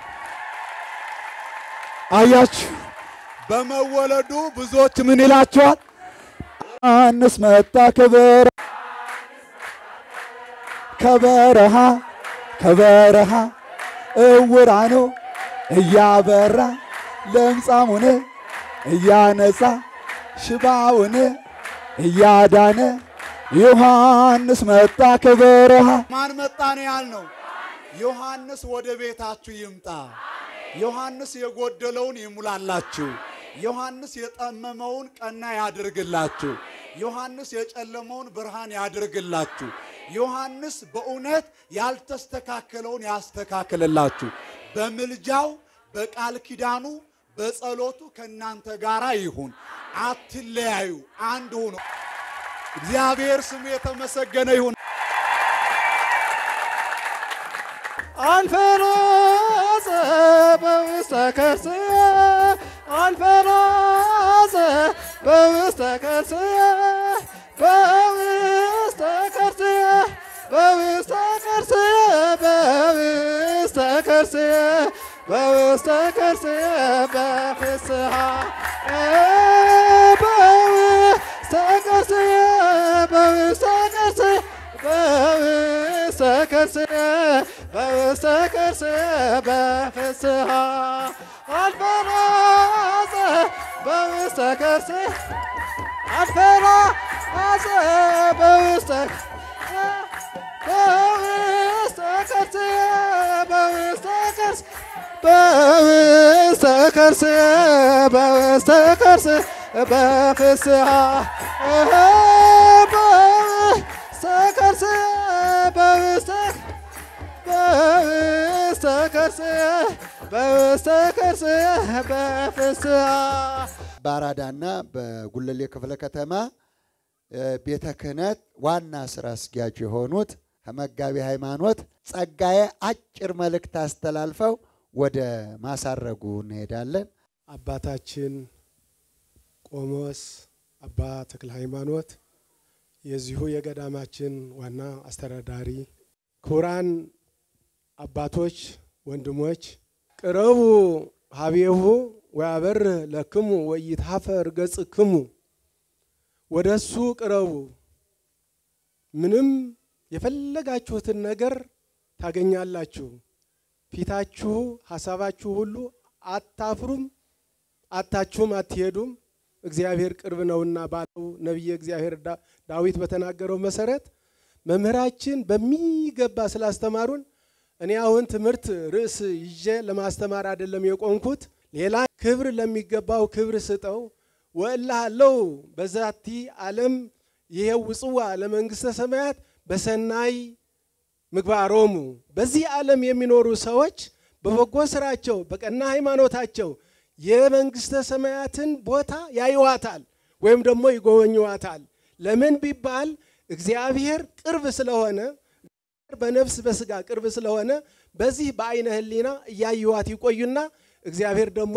አያችሁ፣ በመወለዱ ብዙዎች ምን ይላቸዋል? ዮሐንስ መጣ ክብር ከበረሃ ከበረሃ እውራኑ እያበራ ለምጻሙን እያነጻ ሽባውን እያዳነ ዮሐንስ መጣ ከበረሃ። ማን መጣ ነው ያልነው? ዮሐንስ ወደ ቤታችሁ ይምጣ። ዮሐንስ የጎደለውን ይሙላላችሁ። ዮሐንስ የጠመመውን ቀና ያድርግላችሁ። ዮሐንስ የጨለመውን ብርሃን ያድርግላችሁ። ዮሐንስ በእውነት ያልተስተካከለውን ያስተካክልላችሁ። በምልጃው በቃል ኪዳኑ በጸሎቱ ከእናንተ ጋር ይሁን። አትለያዩ፣ አንድ ሁኑ። እግዚአብሔር ስሙ የተመሰገነ ይሁን። አንፈራጸ በውስተ ከርስየ አንፈራጸ በውስተ ከርስየ በውስተ ከርስየ በውስተ ከርስየ በውስተ ከርስየ በውስተ ከርስየ በፍስሐ በውስተ ከርስየ በውስተ ከርስየ በውስተ ከርስየ በውስተ ከርስየ በፍስሐ አልፈራጸ በውስተ ከርስየ አልፈራጸ በውስተ በውስተ ከርስየ በውስተ ከርስየ በውስተ ከርስየ በውስተ ከርስየ በፍስሐ በውስተ ከርስየ በውስተ በውስተ ከርስየ በውስተ ከርስየ በፍስሐ በአራዳና በጉለሌ ክፍለ ከተማ ቤተ ክህነት ዋና ስራ አስኪያጅ የሆኑት መጋቢ ሃይማኖት ጸጋዬ አጭር መልእክት አስተላልፈው ወደ ማሳረጉ እንሄዳለን። አባታችን ቆሞስ አባ ተክለ ሃይማኖት የዚሁ የገዳማችን ዋና አስተዳዳሪ፣ ክቡራን አባቶች፣ ወንድሞች ቅረቡ ሀቤሁ ወያበር ለክሙ ወይትሐፈር ገጽክሙ፣ ወደ እሱ ቅረቡ፣ ምንም የፈለጋችሁትን ነገር ታገኛላችሁ። ፊታችሁ ሀሳባችሁ ሁሉ አታፍሩም፣ አታችሁም አትሄዱም። እግዚአብሔር ቅርብ ነውና ባለው ነቢየ እግዚአብሔር ዳዊት በተናገረው መሰረት መምህራችን በሚገባ ስላስተማሩን እኔ አሁን ትምህርት ርዕስ ይዤ ለማስተማር አይደለም የቆምኩት። ሌላ ክብር ለሚገባው ክብር ስጠው ወእልሃለሁ በዛቲ ዓለም ይሄው ውጽዋ ለመንግሥተ ሰማያት በሰናይ ምግባሮሙ በዚህ ዓለም የሚኖሩ ሰዎች በበጎ ስራቸው በቀና ሃይማኖታቸው የመንግሥተ ሰማያትን ቦታ ያዩዋታል ወይም ደግሞ ይጎበኙዋታል። ለምን ቢባል እግዚአብሔር ቅርብ ስለሆነ በነፍስ በስጋ ቅርብ ስለሆነ በዚህ በአይነ ሕሊና እያዩዋት ይቆዩና እግዚአብሔር ደግሞ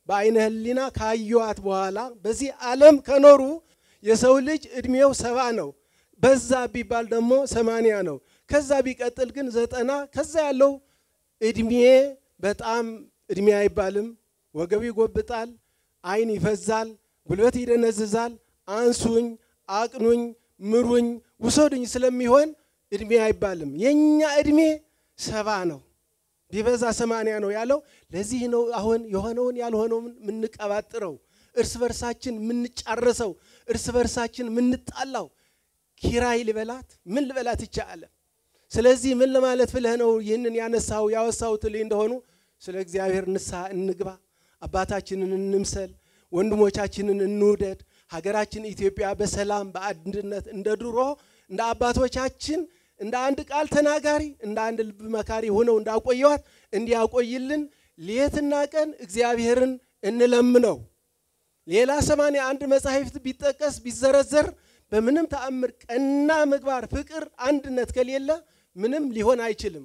በአይነ ህሊና ካዩዋት በኋላ በዚህ ዓለም ከኖሩ የሰው ልጅ እድሜው ሰባ ነው። በዛ ቢባል ደግሞ ሰማንያ ነው። ከዛ ቢቀጥል ግን ዘጠና ከዛ ያለው እድሜ በጣም እድሜ አይባልም። ወገቡ ይጎብጣል፣ አይን ይፈዛል፣ ጉልበት ይደነዝዛል። አንሱኝ፣ አቅኑኝ፣ ምሩኝ፣ ውሰዱኝ ስለሚሆን እድሜ አይባልም። የኛ እድሜ ሰባ ነው፣ ቢበዛ ሰማንያ ነው ያለው። ለዚህ ነው አሁን የሆነውን ያልሆነውን የምንቀባጥረው፣ እርስ በርሳችን የምንጫረሰው፣ እርስ በርሳችን የምንጣላው። ኪራይ ልበላት ምን ልበላት ይቻላል። ስለዚህ ምን ለማለት ብለህ ነው ይህንን ያነሳው ያወሳው ትልኝ እንደሆኑ ስለ እግዚአብሔር ንስሐ እንግባ፣ አባታችንን እንምሰል፣ ወንድሞቻችንን እንውደድ። ሀገራችን ኢትዮጵያ በሰላም በአንድነት እንደ ድሮ እንደ አባቶቻችን እንደ አንድ ቃል ተናጋሪ እንደ አንድ ልብ መካሪ ሆነው እንዳቆየዋት እንዲያቆይልን ሌትና ቀን እግዚአብሔርን እንለምነው። ሌላ ሰማንያ አንድ መጻሕፍት ቢጠቀስ ቢዘረዘር በምንም ተአምር ቀና ምግባር፣ ፍቅር፣ አንድነት ከሌለ ምንም ሊሆን አይችልም።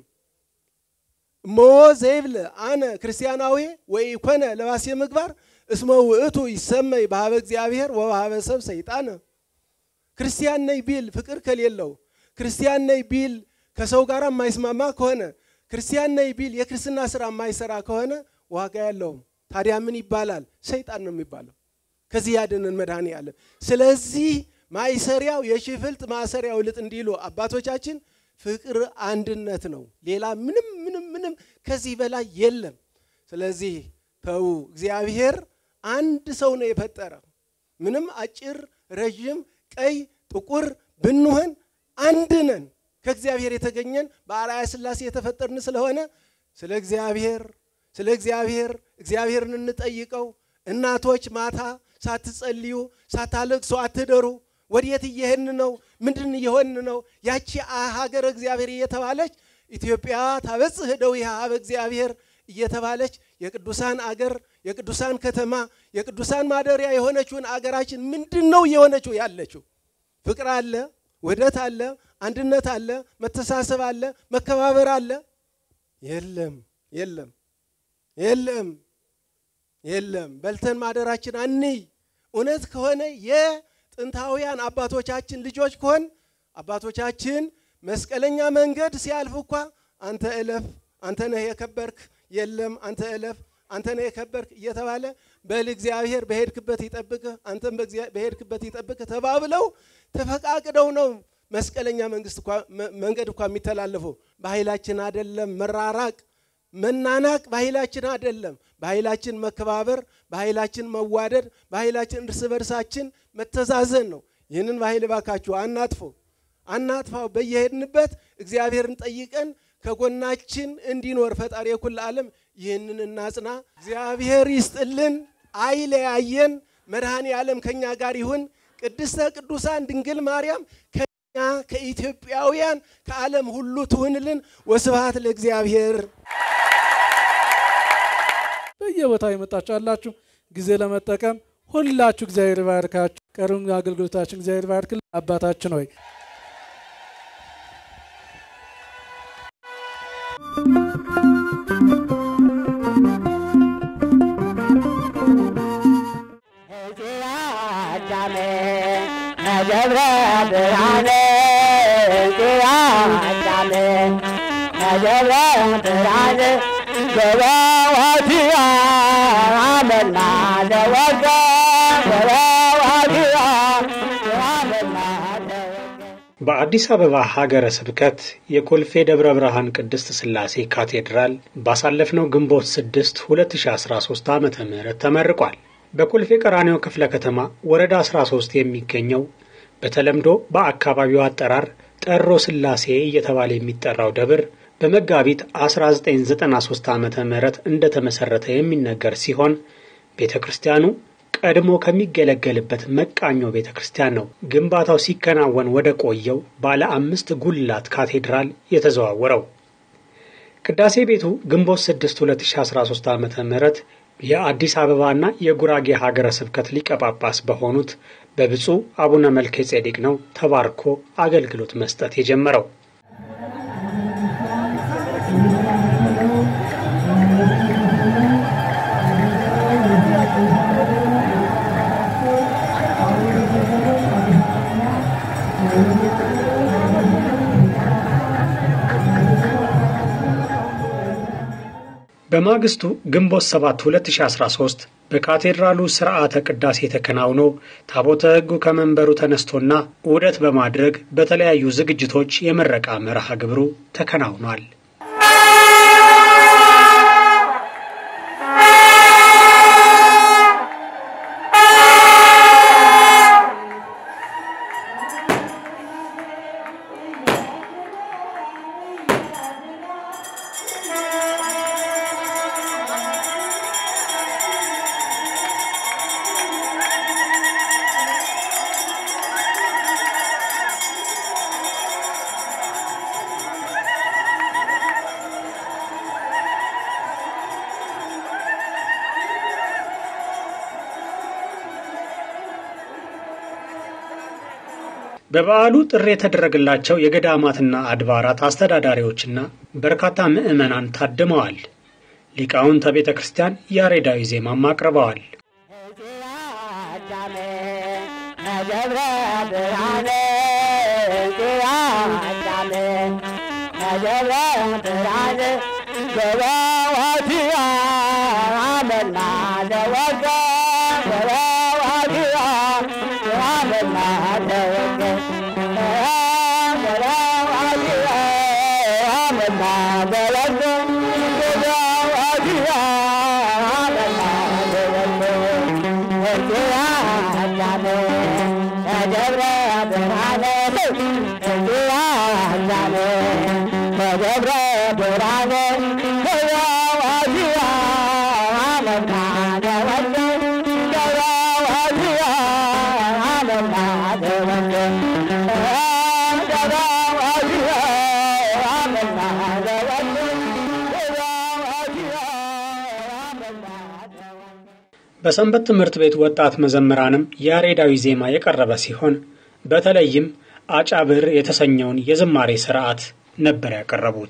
እሞ ዘይብል አነ ክርስቲያናዊ ወይ ኮነ ለባሴ ምግባር እስመ ውእቱ ይሰመይ በሀበ እግዚአብሔር ወበሀበ ሰብ ሰይጣነ። ክርስቲያን ነኝ ቢል ፍቅር ከሌለው፣ ክርስቲያን ነኝ ቢል ከሰው ጋር የማይስማማ ከሆነ፣ ክርስቲያን ነኝ ቢል የክርስትና ስራ የማይሰራ ከሆነ ዋጋ ያለውም። ታዲያ ምን ይባላል? ሰይጣን ነው የሚባለው። ከዚህ ያድነን መድኃኔ ዓለም። ስለዚህ ማይሰሪያው የሽፍልጥ ማሰሪያው ልጥ እንዲሉ አባቶቻችን ፍቅር አንድነት ነው። ሌላ ምንም ምንም ምንም ከዚህ በላይ የለም። ስለዚህ ተዉ፣ እግዚአብሔር አንድ ሰው ነው የፈጠረ። ምንም አጭር፣ ረዥም፣ ቀይ፣ ጥቁር ብንሆን አንድ ነን። ከእግዚአብሔር የተገኘን በአርአያ ሥላሴ የተፈጠርን ስለሆነ ስለ እግዚአብሔር ስለ እግዚአብሔር እግዚአብሔርን እንጠይቀው። እናቶች ማታ ሳትጸልዩ ሳታለቅሱ አትደሩ። ወዴት እየሄድን ነው? ምንድን እየሆን ነው? ያቺ ሀገረ እግዚአብሔር እየተባለች ኢትዮጵያ ታበጽሕ እደዊሃ ኀበ እግዚአብሔር እየተባለች የቅዱሳን አገር የቅዱሳን ከተማ የቅዱሳን ማደሪያ የሆነችውን አገራችን ምንድን ነው እየሆነችው ያለችው? ፍቅር አለ፣ ውህደት አለ፣ አንድነት አለ፣ መተሳሰብ አለ፣ መከባበር አለ? የለም፣ የለም፣ የለም፣ የለም። በልተን ማደራችን አንይ። እውነት ከሆነ የጥንታውያን አባቶቻችን ልጆች ከሆን አባቶቻችን መስቀለኛ መንገድ ሲያልፍ እኳ አንተ እለፍ፣ አንተ ነህ የከበርክ፣ የለም አንተ እለፍ፣ አንተ ነህ የከበርክ እየተባለ በል እግዚአብሔር በሄድክበት ይጠብቅህ፣ አንተም በሄድክበት ይጠብቅህ ተባብለው ተፈቃቅደው ነው መስቀለኛ መንግስት መንገድ እኳ የሚተላለፈው። በኃይላችን አይደለም መራራቅ መናናቅ በኃይላችን አይደለም። በኃይላችን መከባበር፣ በኃይላችን መዋደድ፣ በኃይላችን እርስ በርሳችን መተዛዘን ነው። ይህንን በኃይል ባካችሁ አናጥፎ አናጥፋው። በየሄድንበት እግዚአብሔርን ጠይቀን ከጎናችን እንዲኖር ፈጣሪ የኩል ዓለም ይህንን እናጽና። እግዚአብሔር ይስጥልን፣ አይለያየን። መድኃኔ ዓለም ከእኛ ጋር ይሁን። ቅድስተ ቅዱሳን ድንግል ማርያም ከኛ ከኢትዮጵያውያን ከዓለም ሁሉ ትሁንልን። ወስብሐት ለእግዚአብሔር። በየቦታው የመጣችሁ አላችሁ ጊዜ ለመጠቀም ሁላችሁ እግዚአብሔር ይባርካችሁ። ቀሩን አገልግሎታችን እግዚአብሔር ይባርክልን። አባታችን ሆይ ገብረ ብርሃነ ጭራጫለ ገብረ ብርሃነ ገበዋቲያ አመና ዘወገ ገበዋቲያ አመና በአዲስ አበባ ሀገረ ስብከት የኮልፌ ደብረ ብርሃን ቅድስት ሥላሴ ካቴድራል ባሳለፍነው ግንቦት 6 2013 ዓ ም ተመርቋል። በኮልፌ ቀራኒዮ ክፍለ ከተማ ወረዳ 13 የሚገኘው በተለምዶ በአካባቢው አጠራር ጠሮ ሥላሴ እየተባለ የሚጠራው ደብር በመጋቢት 1993 ዓ ም እንደተመሠረተ የሚነገር ሲሆን ቤተ ክርስቲያኑ ቀድሞ ከሚገለገልበት መቃኞ ቤተ ክርስቲያን ነው ግንባታው ሲከናወን ወደ ቆየው ባለ አምስት ጉልላት ካቴድራል የተዘዋወረው። ቅዳሴ ቤቱ ግንቦት 6 2013 ዓ ም የአዲስ አበባና የጉራጌ ሀገረ ስብከት ሊቀ ጳጳስ በሆኑት በብፁዕ አቡነ መልከ ጼዴቅ ነው ተባርኮ አገልግሎት መስጠት የጀመረው። በማግስቱ ግንቦት 7 2013 በካቴድራሉ ስርዓተ ቅዳሴ ተከናውኖ ታቦተ ሕጉ ከመንበሩ ተነስቶና ዑደት በማድረግ በተለያዩ ዝግጅቶች የምረቃ መርሃ ግብሩ ተከናውኗል። በበዓሉ ጥሪ የተደረገላቸው የገዳማትና አድባራት አስተዳዳሪዎችና በርካታ ምዕመናን ታድመዋል። ሊቃውንተ ቤተ ክርስቲያን ያሬዳዊ ዜማም አቅርበዋል። ደብረ ብርሃን አዳም ደብረ ብርሃን ገበዋቲያ አመና ዘወገ ገበዋቲያ አመና ዘወገ ገበዋቲያ አመና ዘወገ ገበዋቲያ አመና ዘወገ አዳም ደብረ ብርሃን አዳም ደብረ ብርሃን ገበዋቲያ አመና ዘወገ ገበዋቲያ አመና ዘወገ ገበዋቲያ አመና ዘወገ ገበዋቲያ አመና ዘወገ በሰንበት ትምህርት ቤት ወጣት መዘምራንም ያሬዳዊ ዜማ የቀረበ ሲሆን በተለይም አጫብር የተሰኘውን የዝማሬ ስርዓት ነበር ያቀረቡት።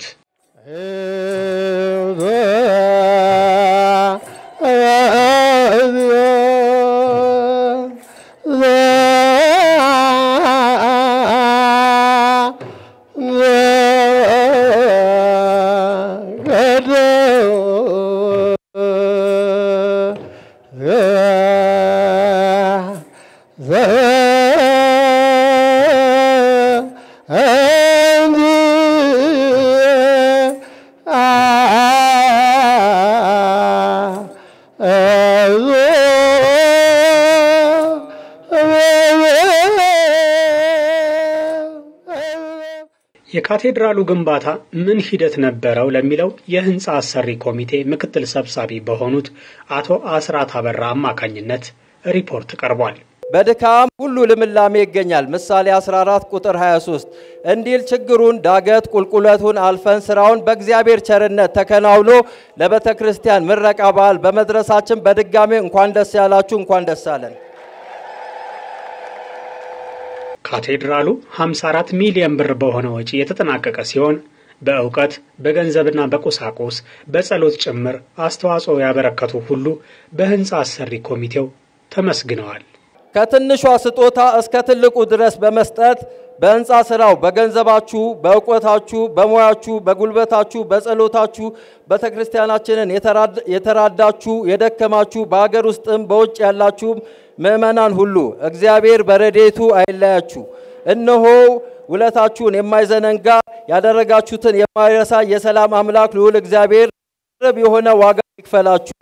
የካቴድራሉ ግንባታ ምን ሂደት ነበረው ለሚለው የህንፃ አሰሪ ኮሚቴ ምክትል ሰብሳቢ በሆኑት አቶ አስራት አበራ አማካኝነት ሪፖርት ቀርቧል። በድካም ሁሉ ልምላሜ ይገኛል። ምሳሌ 14 ቁጥር 23 እንዲል ችግሩን ዳገት ቁልቁለቱን አልፈን ስራውን በእግዚአብሔር ቸርነት ተከናውኖ ለቤተ ክርስቲያን ምረቃ በዓል በመድረሳችን በድጋሜ እንኳን ደስ ያላችሁ፣ እንኳን ደስ አለን። ካቴድራሉ 54 ሚሊዮን ብር በሆነ ወጪ የተጠናቀቀ ሲሆን በእውቀት በገንዘብና በቁሳቁስ በጸሎት ጭምር አስተዋጽኦ ያበረከቱ ሁሉ በህንፃ አሰሪ ኮሚቴው ተመስግነዋል። ከትንሿ ስጦታ እስከ ትልቁ ድረስ በመስጠት በህንፃ ስራው በገንዘባችሁ፣ በእውቀታችሁ፣ በሙያችሁ፣ በጉልበታችሁ፣ በጸሎታችሁ ቤተ ክርስቲያናችንን የተራዳችሁ የደከማችሁ በሀገር ውስጥም በውጭ ያላችሁም ምእመናን ሁሉ እግዚአብሔር በረዴቱ አይለያችሁ። እነሆ ውለታችሁን የማይዘነጋ ያደረጋችሁትን የማይረሳ የሰላም አምላክ ልዑል እግዚአብሔር ቅርብ የሆነ ዋጋ ይክፈላችሁ።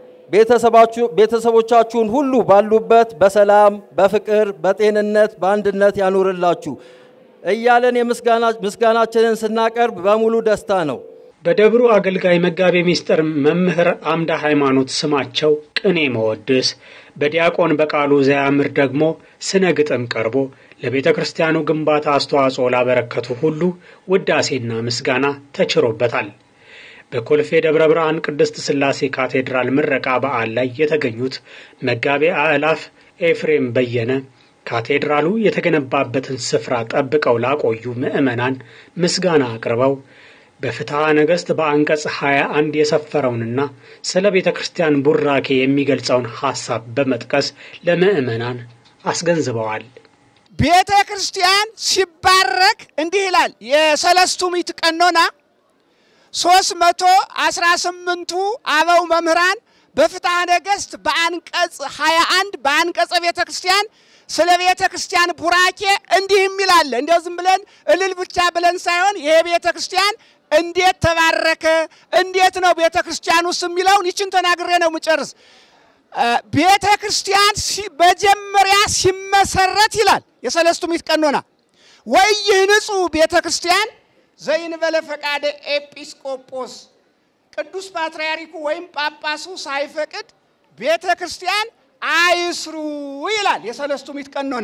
ቤተሰቦቻችሁን ሁሉ ባሉበት በሰላም በፍቅር በጤንነት በአንድነት ያኑርላችሁ እያለን የምስጋናችንን ስናቀርብ በሙሉ ደስታ ነው። በደብሩ አገልጋይ መጋቤ ምስጢር መምህር አምደ ሃይማኖት ስማቸው ቅኔ መወድስ፣ በዲያቆን በቃሉ ዘያምር ደግሞ ስነ ግጥም ቀርቦ ለቤተ ክርስቲያኑ ግንባታ አስተዋጽኦ ላበረከቱ ሁሉ ውዳሴና ምስጋና ተችሮበታል። በኮልፌ ደብረ ብርሃን ቅድስት ሥላሴ ካቴድራል ምረቃ በዓል ላይ የተገኙት መጋቤ አእላፍ ኤፍሬም በየነ ካቴድራሉ የተገነባበትን ስፍራ ጠብቀው ላቆዩ ምዕመናን ምስጋና አቅርበው በፍትሐ ነገሥት በአንቀጽ 21 የሰፈረውንና ስለ ቤተ ክርስቲያን ቡራኬ የሚገልጸውን ሐሳብ በመጥቀስ ለምዕመናን አስገንዝበዋል። ቤተ ክርስቲያን ሲባረክ እንዲህ ይላል የሰለስቱ ምዕት ቀኖና ሶስት መቶ አስራ ስምንቱ አበው መምህራን በፍትሐ ነገሥት በአንቀጽ 21 በአንቀጸ ቤተ ክርስቲያን ስለ ቤተ ክርስቲያን ቡራኬ እንዲህ የሚል አለ። እንዲያው ዝም ብለን እልል ብቻ ብለን ሳይሆን ይሄ ቤተ ክርስቲያን እንዴት ተባረከ፣ እንዴት ነው ቤተ ክርስቲያን ውስጥ የሚለውን ይችን ተናግሬ ነው የምጨርስ። ቤተ ክርስቲያን መጀመሪያ ሲመሰረት ይላል የሰለስቱ ምዕት ቀኖና ወይ ይህንጹ ቤተ ክርስቲያን ዘይንበለ ፈቃደ ኤጲስቆጶስ ቅዱስ ፓትርያርኩ ወይም ጳጳሱ ሳይፈቅድ ቤተ ክርስቲያን አይስሩ ይላል የሰለስቱ ምዕት ቀኖና።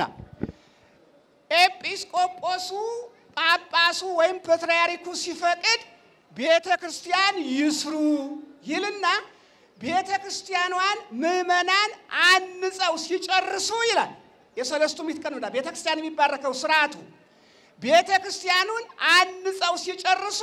ኤጲስቆጶሱ ጳጳሱ ወይም ፓትርያርኩ ሲፈቅድ ቤተ ክርስቲያን ይስሩ ይልና ቤተ ክርስቲያኗን ምዕመናን አንጸው ሲጨርሱ ይላል የሰለስቱ ምዕት ቀኖና። ቤተ ክርስቲያን የሚባረከው ስርዓቱ ቤተ ክርስቲያኑን አንጸው ሲጨርሱ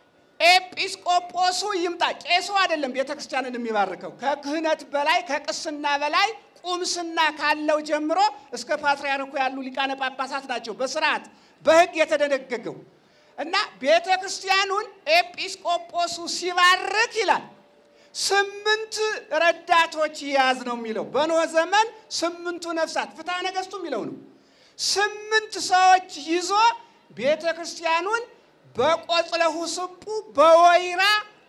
ኤጲስቆጶሱ ይምጣ። ቄሱ አይደለም ቤተ ክርስቲያንን የሚባርከው። ከክህነት በላይ ከቅስና በላይ ቁምስና ካለው ጀምሮ እስከ ፓትርያርኩ ያሉ ሊቃነ ጳጳሳት ናቸው በስርዓት በሕግ የተደነገገው እና ቤተ ክርስቲያኑን ኤጲስቆጶሱ ሲባርክ ይላል ስምንት ረዳቶች ይያዝ ነው የሚለው። በኖህ ዘመን ስምንቱ ነፍሳት ፍትሐ ነገሥቱ የሚለው ነው። ስምንት ሰዎች ይዞ ቤተ ክርስቲያኑን በቆጽለ ሁስቡ በወይራ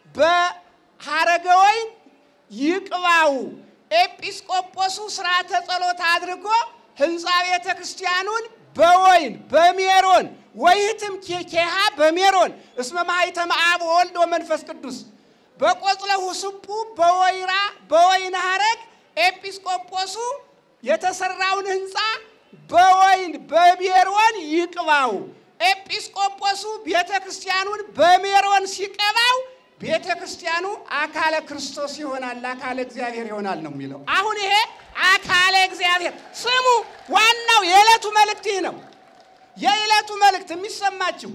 በሐረገ ወይን ይቅባው። ኤጲስቆጶሱ ስርዓተ ጸሎት አድርጎ ህንፃ ቤተ ክርስቲያኑን በወይን በሜሮን ወይህትም ኬሃ በሜሮን እስመ ማኅተመ አብ ወወልድ ወመንፈስ ቅዱስ በቆጽለ ሁስቡ በወይራ በወይን ሐረግ ኤጲስቆጶሱ የተሰራውን ህንፃ በወይን በሜሮን ይቅባው። ኤጲስቆጶሱ ቤተ ክርስቲያኑን በሜሮን ሲቀባው ቤተ ክርስቲያኑ አካለ ክርስቶስ ይሆናል፣ አካለ እግዚአብሔር ይሆናል ነው የሚለው። አሁን ይሄ አካለ እግዚአብሔር ስሙ። ዋናው የዕለቱ መልእክት ይህ ነው። የዕለቱ መልእክት የሚሰማችው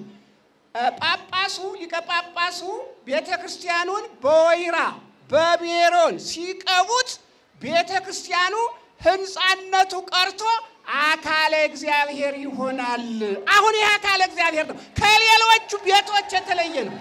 ጳጳሱ ሊቀ ጳጳሱ ቤተ ክርስቲያኑን በወይራ በሜሮን ሲቀቡት ቤተ ክርስቲያኑ ህንፃነቱ ቀርቶ አካለ እግዚአብሔር ይሆናል። አሁን ይህ አካለ እግዚአብሔር ነው፣ ከሌሎቹ ቤቶች የተለየ ነው።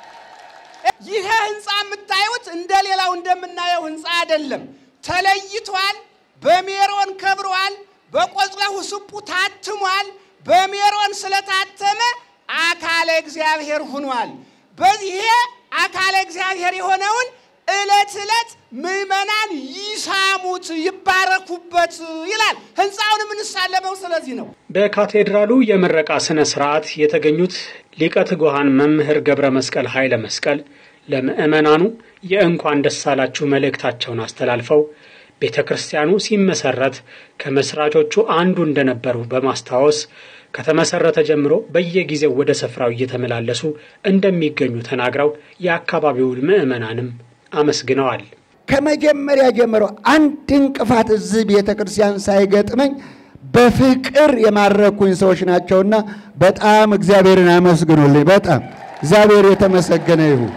ይህ ህንፃ የምታዩት እንደ ሌላው እንደምናየው ህንፃ አይደለም። ተለይቷል። በሜሮን ከብሯል። በቆጽለ ሁስቡ ታትሟል። በሜሮን ስለታተመ አካለ እግዚአብሔር ሆኗል። በዚህ አካለ እግዚአብሔር የሆነውን ዕለት ዕለት ምዕመናን ይሳሙት ይባረኩበት ይላል። ህንፃውን የምንሳለመው ስለዚህ ነው። በካቴድራሉ የምረቃ ስነ ስርዓት የተገኙት ሊቀ ትጉሃን መምህር ገብረ መስቀል ኃይለ መስቀል ለምዕመናኑ የእንኳን ደስ አላችሁ መልእክታቸውን አስተላልፈው ቤተ ክርስቲያኑ ሲመሰረት ከመስራቾቹ አንዱ እንደነበሩ በማስታወስ ከተመሰረተ ጀምሮ በየጊዜው ወደ ስፍራው እየተመላለሱ እንደሚገኙ ተናግረው የአካባቢውን ምዕመናንም አመስግነዋል። ከመጀመሪያ ጀምሮ አንድ እንቅፋት እዚህ ቤተ ክርስቲያን ሳይገጥመኝ በፍቅር የማረኩኝ ሰዎች ናቸውና በጣም እግዚአብሔርን አመስግኑልኝ። በጣም እግዚአብሔር የተመሰገነ ይሁን።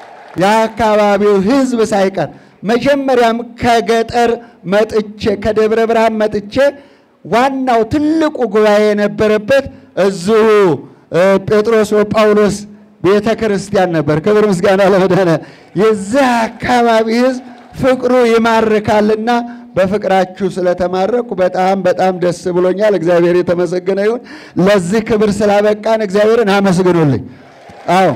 የአካባቢው ሕዝብ ሳይቀር መጀመሪያም ከገጠር መጥቼ ከደብረ ብርሃን መጥቼ ዋናው ትልቁ ጉባኤ የነበረበት እዚሁ ጴጥሮስ ወጳውሎስ ቤተ ክርስቲያን ነበር። ክብር ምስጋና ለመድኃኔ የዚህ አካባቢ ሕዝብ ፍቅሩ ይማርካልና በፍቅራችሁ ስለተማረኩ በጣም በጣም ደስ ብሎኛል። እግዚአብሔር የተመሰገነ ይሁን። ለዚህ ክብር ስላበቃን እግዚአብሔርን አመስግኑልኝ። አዎ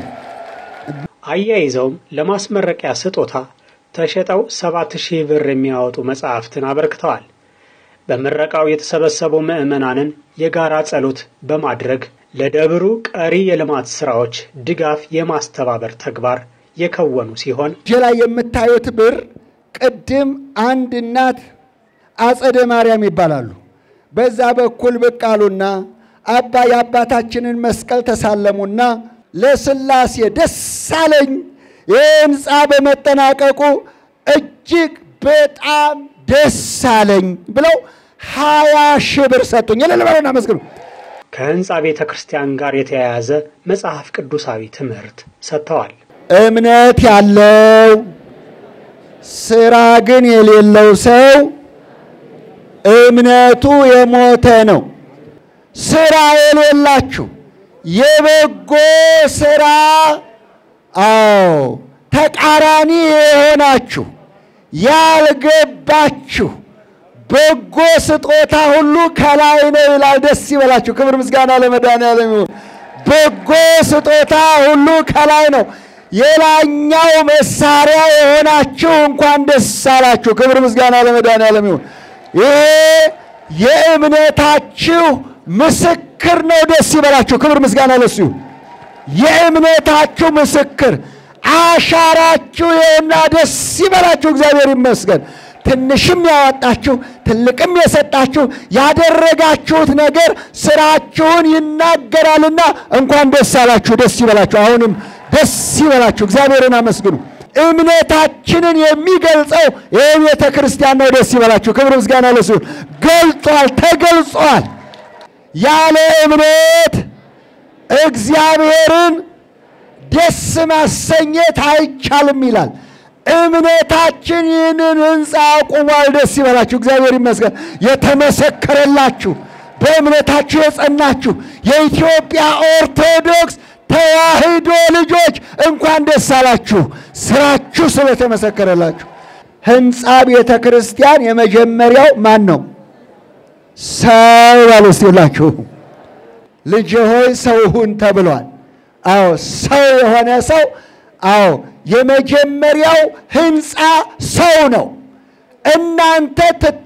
አያይዘውም ለማስመረቂያ ስጦታ ተሸጠው ሰባት ሺህ ብር የሚያወጡ መጽሐፍትን አበርክተዋል። በምረቃው የተሰበሰቡ ምዕመናንን የጋራ ጸሎት በማድረግ ለደብሩ ቀሪ የልማት ስራዎች ድጋፍ የማስተባበር ተግባር የከወኑ ሲሆን እጄ ላይ የምታዩት ብር ቅድም አንድ እናት አጸደ ማርያም ይባላሉ። በዛ በኩል ብቅ አሉና አባ የአባታችንን መስቀል ተሳለሙና ለስላሴ ደስ አለኝ፣ ይህ ህንፃ በመጠናቀቁ እጅግ በጣም ደስ አለኝ ብለው ሀያ ሺህ ብር ሰጡኝ። እልል በሉና አመስግኑ። ከህንፃ ቤተ ክርስቲያን ጋር የተያያዘ መጽሐፍ ቅዱሳዊ ትምህርት ሰጥተዋል። እምነት ያለው ስራ ግን የሌለው ሰው እምነቱ የሞተ ነው። ስራ የሌላችሁ የበጎ ስራ አዎ ተቃራኒ የሆናችሁ ያልገባችሁ በጎ ስጦታ ሁሉ ከላይ ነው ይላል። ደስ ይበላችሁ። ክብር ምስጋና ለመድኃኒዓለም ይሁን። በጎ ስጦታ ሁሉ ከላይ ነው። የላኛው መሳሪያ የሆናችሁ እንኳን ደስ አላችሁ። ክብር ምስጋና ለመድኃኒዓለም ይሁን። ይሄ የእምነታችሁ ምስክር ነው። ደስ ይበላችሁ። ክብር ምስጋና ለሱ ይሁን። የእምነታችሁ ምስክር አሻራችሁ ይኸውና፣ ደስ ይበላችሁ። እግዚአብሔር ይመስገን። ትንሽም ያወጣችሁ ትልቅም የሰጣችሁ ያደረጋችሁት ነገር ስራችሁን ይናገራልና እንኳን ደስ አላችሁ፣ ደስ ይበላችሁ። አሁንም ደስ ይበላችሁ፣ እግዚአብሔርን አመስግኑ። እምነታችንን የሚገልጸው ይህ ቤተ ክርስቲያን ነው። ደስ ይበላችሁ። ክብር ምስጋና ለሱ ይሁን። ገልጿል፣ ተገልጿል። ያለ እምነት እግዚአብሔርን ደስ ማሰኘት አይቻልም ይላል። እምነታችን ይህንን ሕንፃ አቁሟል። ደስ ይበላችሁ፣ እግዚአብሔር ይመስገን። የተመሰከረላችሁ በእምነታችሁ የጸናችሁ የኢትዮጵያ ኦርቶዶክስ ተዋሕዶ ልጆች እንኳን ደስ አላችሁ፣ ስራችሁ ስለተመሰከረላችሁ። ሕንፃ ቤተ ክርስቲያን የመጀመሪያው ማን ነው? ሰው ያሉ እስቲላችሁ ልጅ ሆይ ሰው ሁን ተብሏል። አዎ ሰው የሆነ ሰው አዎ የመጀመሪያው ሕንፃ ሰው ነው። እናንተ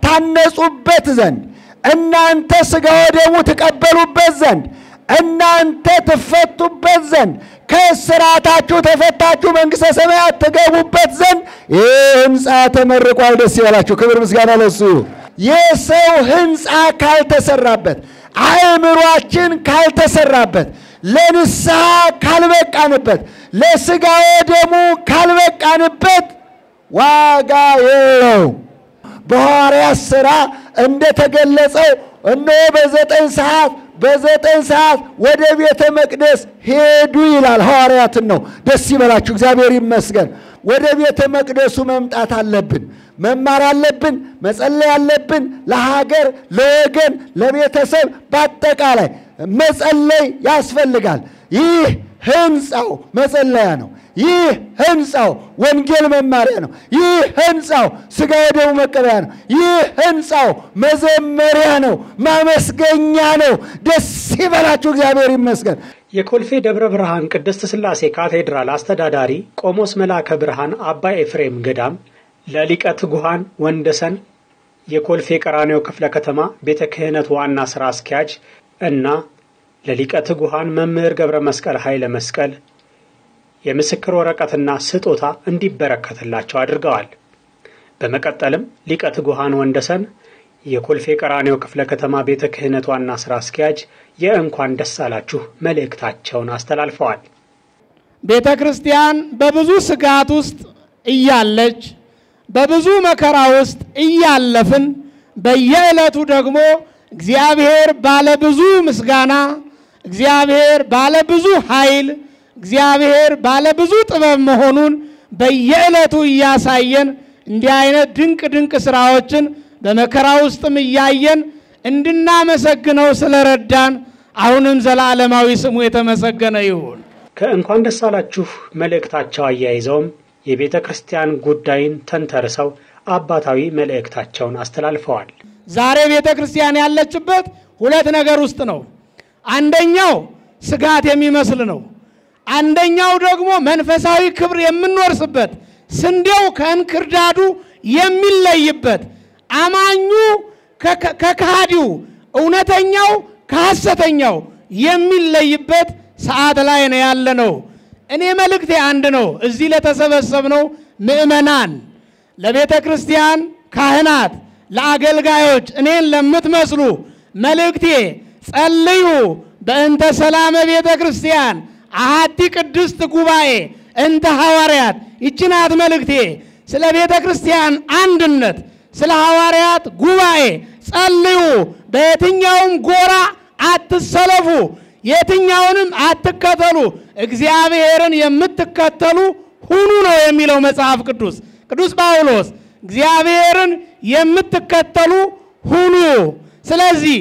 ትታነጹበት ዘንድ እናንተ ሥጋ ወደሙ ትቀበሉበት ዘንድ እናንተ ትፈቱበት ዘንድ ከእስራታችሁ ተፈታችሁ መንግሥተ ሰማያት ትገቡበት ዘንድ ይህ ሕንፃ ተመርቋል። ደስ ይበላችሁ። ክብር ምስጋና ለሱ ይሁን። የሰው ሕንፃ ካልተሰራበት አእምሯችን ካልተሰራበት ለንስሐ ካልበቃንበት ለሥጋ ወደሙ ካልበቃንበት ዋጋ የለው። በሐዋርያት ሥራ እንደተገለጸው እነሆ በዘጠኝ ሰዓት በዘጠኝ ሰዓት ወደ ቤተ መቅደስ ሄዱ ይላል። ሐዋርያትን ነው። ደስ ይበላችሁ፣ እግዚአብሔር ይመስገን። ወደ ቤተ መቅደሱ መምጣት አለብን፣ መማር አለብን፣ መጸለይ አለብን። ለሀገር፣ ለወገን፣ ለቤተሰብ በአጠቃላይ መጸለይ ያስፈልጋል። ይህ ሕንፃው መጸለያ ነው። ይህ ሕንፃው ወንጌል መማሪያ ነው። ይህ ሕንፃው ሥጋ ወደሙ መቀበያ ነው። ይህ ሕንፃው መዘመሪያ ነው፣ ማመስገኛ ነው። ደስ ይበላችሁ፣ እግዚአብሔር ይመስገን። የኮልፌ ደብረ ብርሃን ቅድስት ሥላሴ ካቴድራል አስተዳዳሪ ቆሞስ መልአከ ብርሃን አባ ኤፍሬም ገዳም ለሊቀ ትጉሃን ወንደሰን የኮልፌ ቀራኔዮ ክፍለ ከተማ ቤተ ክህነት ዋና ሥራ አስኪያጅ እና ለሊቀ ትጉሃን መምህር ገብረ መስቀል ኃይለ መስቀል የምስክር ወረቀትና ስጦታ እንዲበረከትላቸው አድርገዋል። በመቀጠልም ሊቀ ትጉሃን ወንደሰን የኮልፌ ቀራኔዮ ክፍለ ከተማ ቤተ ክህነት ዋና ሥራ አስኪያጅ የእንኳን ደስ አላችሁ መልእክታቸውን አስተላልፈዋል። ቤተ ክርስቲያን በብዙ ስጋት ውስጥ እያለች በብዙ መከራ ውስጥ እያለፍን በየዕለቱ ደግሞ እግዚአብሔር ባለ ብዙ ምስጋና፣ እግዚአብሔር ባለ ብዙ ኃይል፣ እግዚአብሔር ባለ ብዙ ጥበብ መሆኑን በየዕለቱ እያሳየን እንዲህ አይነት ድንቅ ድንቅ ስራዎችን በመከራ ውስጥም እያየን እንድናመሰግነው ስለረዳን አሁንም ዘላለማዊ ስሙ የተመሰገነ ይሁን። ከእንኳን ደስ አላችሁ መልእክታቸው አያይዘውም የቤተ ክርስቲያን ጉዳይን ተንተርሰው አባታዊ መልእክታቸውን አስተላልፈዋል። ዛሬ ቤተ ክርስቲያን ያለችበት ሁለት ነገር ውስጥ ነው። አንደኛው ስጋት የሚመስል ነው። አንደኛው ደግሞ መንፈሳዊ ክብር የምንወርስበት ስንዴው ከእንክርዳዱ የሚለይበት አማኙ ከካሃዲው እውነተኛው ከሐሰተኛው የሚለይበት ሰዓት ላይ ነው ያለ ነው። እኔ መልእክቴ አንድ ነው። እዚህ ለተሰበሰብነው ምእመናን፣ ለቤተ ክርስቲያን ካህናት፣ ለአገልጋዮች እኔን ለምትመስሉ መልእክቴ ጸልዩ በእንተ ሰላመ ቤተ ክርስቲያን አሐቲ ቅድስት ጉባኤ እንተ ሐዋርያት። ይችናት መልእክቴ ስለ ቤተ ክርስቲያን አንድነት፣ ስለ ሐዋርያት ጉባኤ ጸልዩ። በየትኛውም ጎራ አትሰለፉ፣ የትኛውንም አትከተሉ፣ እግዚአብሔርን የምትከተሉ ሁኑ ነው የሚለው መጽሐፍ ቅዱስ። ቅዱስ ጳውሎስ እግዚአብሔርን የምትከተሉ ሁኑ። ስለዚህ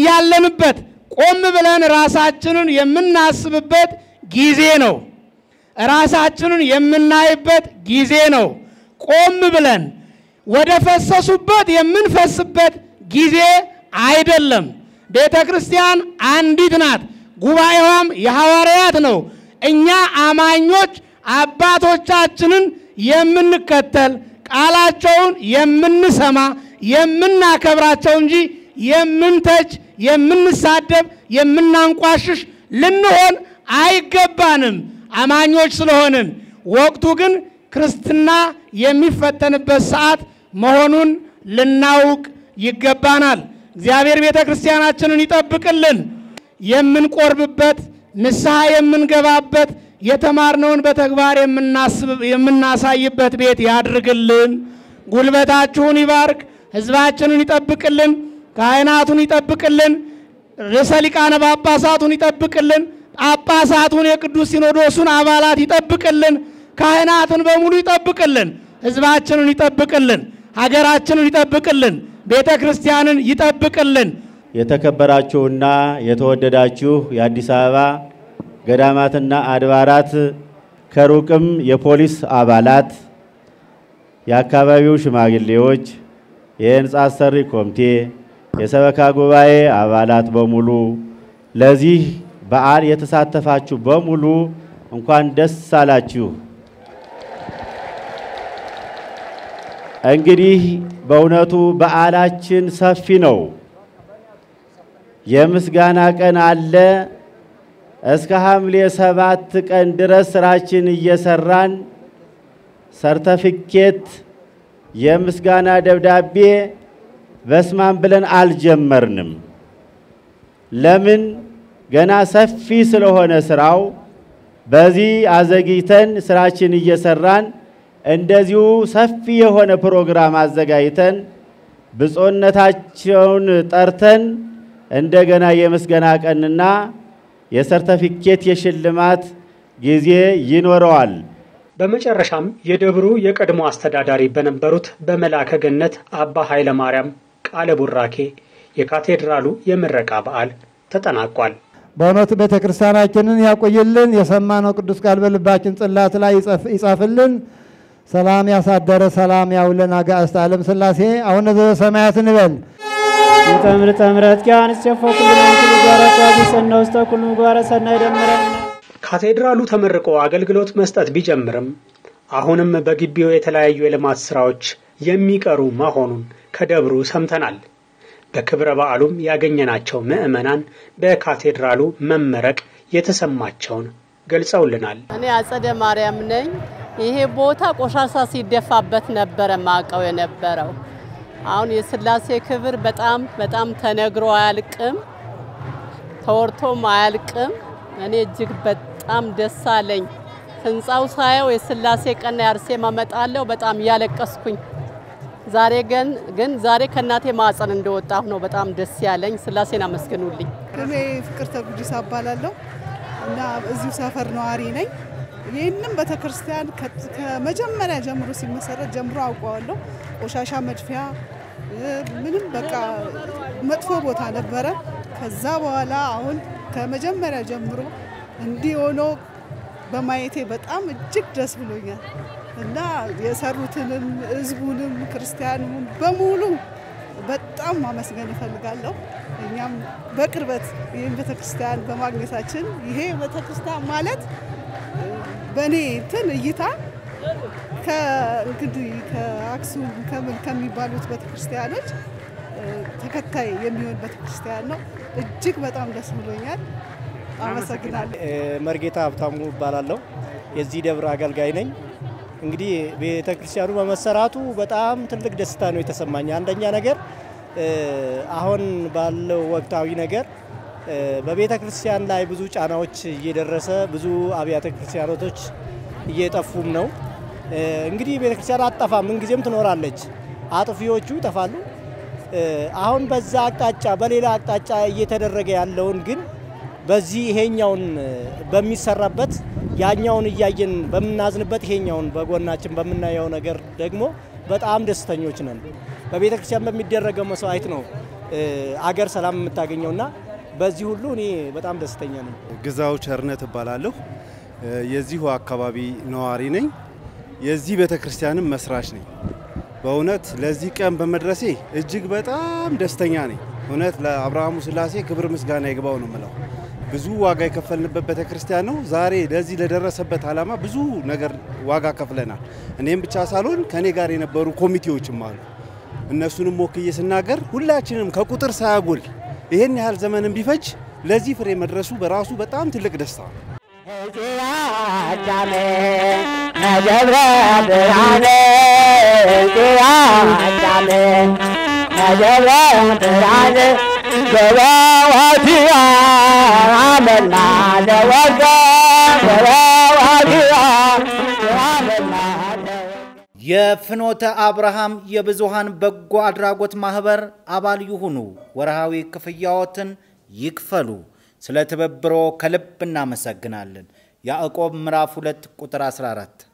በያለንበት ቆም ብለን ራሳችንን የምናስብበት ጊዜ ነው። ራሳችንን የምናይበት ጊዜ ነው። ቆም ብለን ወደ ፈሰሱበት የምንፈስበት ጊዜ አይደለም። ቤተ ክርስቲያን አንዲት ናት፣ ጉባኤዋም የሐዋርያት ነው። እኛ አማኞች አባቶቻችንን የምንከተል ቃላቸውን የምንሰማ የምናከብራቸው እንጂ የምንተች፣ የምንሳደብ፣ የምናንቋሽሽ ልንሆን አይገባንም አማኞች ስለሆንን። ወቅቱ ግን ክርስትና የሚፈተንበት ሰዓት መሆኑን ልናውቅ ይገባናል። እግዚአብሔር ቤተ ክርስቲያናችንን ይጠብቅልን። የምንቆርብበት ንስሐ የምንገባበት የተማርነውን በተግባር የምናሳይበት ቤት ያድርግልን። ጉልበታችሁን ይባርክ። ሕዝባችንን ይጠብቅልን። ካህናቱን ይጠብቅልን። ርዕሰ ሊቃነ ጳጳሳቱን ይጠብቅልን። ጳጳሳቱን የቅዱስ ሲኖዶሱን አባላት ይጠብቅልን። ካህናትን በሙሉ ይጠብቅልን። ሕዝባችንን ይጠብቅልን። ሀገራችንን ይጠብቅልን። ቤተ ክርስቲያንን ይጠብቅልን። የተከበራችሁና የተወደዳችሁ የአዲስ አበባ ገዳማትና አድባራት ከሩቅም የፖሊስ አባላት፣ የአካባቢው ሽማግሌዎች፣ የህንፃ አሰሪ ኮሚቴ፣ የሰበካ ጉባኤ አባላት በሙሉ ለዚህ በዓል የተሳተፋችሁ በሙሉ እንኳን ደስ አላችሁ። እንግዲህ በእውነቱ በዓላችን ሰፊ ነው። የምስጋና ቀን አለ። እስከ ሐምሌ ሰባት ቀን ድረስ ስራችን እየሰራን ሰርተፊኬት የምስጋና ደብዳቤ በስማም ብለን አልጀመርንም። ለምን? ገና ሰፊ ስለሆነ ስራው በዚህ አዘግይተን ስራችን እየሰራን እንደዚሁ ሰፊ የሆነ ፕሮግራም አዘጋጅተን ብፁዕነታቸውን ጠርተን እንደገና የምስጋና ቀንና የሰርተፊኬት የሽልማት ጊዜ ይኖረዋል። በመጨረሻም የደብሩ የቀድሞ አስተዳዳሪ በነበሩት በመላከ ገነት አባ ኃይለ ማርያም ቃለ ቡራኬ የካቴድራሉ የምረቃ በዓል ተጠናቋል። በእውነቱ ቤተ ክርስቲያናችንን ያቆይልን። የሰማነው ቅዱስ ቃል በልባችን ጽላት ላይ ይጻፍልን። ሰላም ያሳደረ ሰላም ያውለን። አጋዕዝተ ዓለም ሥላሴ አቡነ ዘበሰማያት እንበል። ይተምር ተምረት ኪያን እስቸፎ ኩሉ መንክሉ ጓረ ቋቢ ሰና ውስተ ኩሉ ምግባረ ሰናይ ደምረን ካቴድራሉ ተመርቆ አገልግሎት መስጠት ቢጀምርም አሁንም በግቢው የተለያዩ የልማት ስራዎች የሚቀሩ መሆኑን ከደብሩ ሰምተናል። በክብረ በዓሉም ያገኘናቸው ምዕመናን በካቴድራሉ መመረቅ የተሰማቸውን ገልጸውልናል። እኔ አጸደ ማርያም ነኝ። ይሄ ቦታ ቆሻሻ ሲደፋበት ነበረ ማቀው የነበረው። አሁን የስላሴ ክብር በጣም በጣም ተነግሮ አያልቅም፣ ተወርቶም አያልቅም። እኔ እጅግ በጣም ደስ አለኝ። ህንፃው ሳየው የስላሴ ቀና የአርሴማ እመጣለሁ በጣም እያለቀስኩኝ ዛሬ ግን ግን ዛሬ ከእናቴ ማዕፀን እንደወጣሁ ነው በጣም ደስ ያለኝ። ስላሴን አመስግኑልኝ። እኔ ፍቅርተ ጉዲሳ እባላለሁ እና እዚሁ ሰፈር ነዋሪ ነኝ። ይህንም ቤተክርስቲያን ከመጀመሪያ ጀምሮ ሲመሰረት ጀምሮ አውቀዋለሁ። ቆሻሻ መድፊያ ምንም በቃ መጥፎ ቦታ ነበረ። ከዛ በኋላ አሁን ከመጀመሪያ ጀምሮ እንዲህ ሆኖ በማየቴ በጣም እጅግ ደስ ብሎኛል እና የሰሩትንም ህዝቡንም ክርስቲያኑን በሙሉ በጣም ማመስገን እፈልጋለሁ። እኛም በቅርበት ይህን ቤተክርስቲያን በማግኘታችን ይሄ ቤተክርስቲያን ማለት በእኔ እንትን እይታ እንግዲህ ከአክሱም ከምን ከሚባሉት ቤተክርስቲያኖች ተከታይ የሚሆን ቤተክርስቲያን ነው። እጅግ በጣም ደስ ብሎኛል። አመሰግናለሁ። መርጌታ ሀብታሙ እባላለሁ። የዚህ ደብር አገልጋይ ነኝ። እንግዲህ ቤተ ክርስቲያኑ በመሰራቱ በጣም ትልቅ ደስታ ነው የተሰማኝ። አንደኛ ነገር አሁን ባለው ወቅታዊ ነገር በቤተ ክርስቲያን ላይ ብዙ ጫናዎች እየደረሰ ብዙ አብያተ ክርስቲያኖቶች እየጠፉም ነው። እንግዲህ ቤተ ክርስቲያን አጠፋ ምንጊዜም ትኖራለች። አጥፊዎቹ ይጠፋሉ። አሁን በዛ አቅጣጫ በሌላ አቅጣጫ እየተደረገ ያለውን ግን በዚህ ይሄኛውን በሚሰራበት ያኛውን እያየን በምናዝንበት ይሄኛውን በጎናችን በምናየው ነገር ደግሞ በጣም ደስተኞች ነን። በቤተ ክርስቲያን በሚደረገው መስዋዕት ነው አገር ሰላም የምታገኘውና በዚህ ሁሉ እኔ በጣም ደስተኛ ነኝ። ግዛው ቸርነት እባላለሁ። የዚሁ አካባቢ ነዋሪ ነኝ። የዚህ ቤተ ክርስቲያንም መስራች ነኝ። በእውነት ለዚህ ቀን በመድረሴ እጅግ በጣም ደስተኛ ነኝ። እውነት ለአብርሃሙ ስላሴ ክብር ምስጋና ይግባው ነው የምለው። ብዙ ዋጋ የከፈልንበት ቤተ ክርስቲያን ነው። ዛሬ ለዚህ ለደረሰበት ዓላማ ብዙ ነገር ዋጋ ከፍለናል። እኔም ብቻ ሳልሆን ከእኔ ጋር የነበሩ ኮሚቴዎችም አሉ። እነሱንም ወክዬ ስናገር ሁላችንም ከቁጥር ሳያጎል ይህን ያህል ዘመንን ቢፈጅ ለዚህ ፍሬ መድረሱ በራሱ በጣም ትልቅ ደስታ ነው። አዳሜ ነገብረ ብርሃነ አዳሜ ነገብረ ብርሃነ ገባዋቲያ አመና ለወጋ ገባዋቲያ አመና የፍኖተ አብርሃም የብዙሃን በጎ አድራጎት ማህበር አባል ይሁኑ። ወርሃዊ ክፍያዎትን ይክፈሉ። ስለ ትብብሮ ከልብ እናመሰግናለን። ያዕቆብ ምዕራፍ 2 ቁጥር 14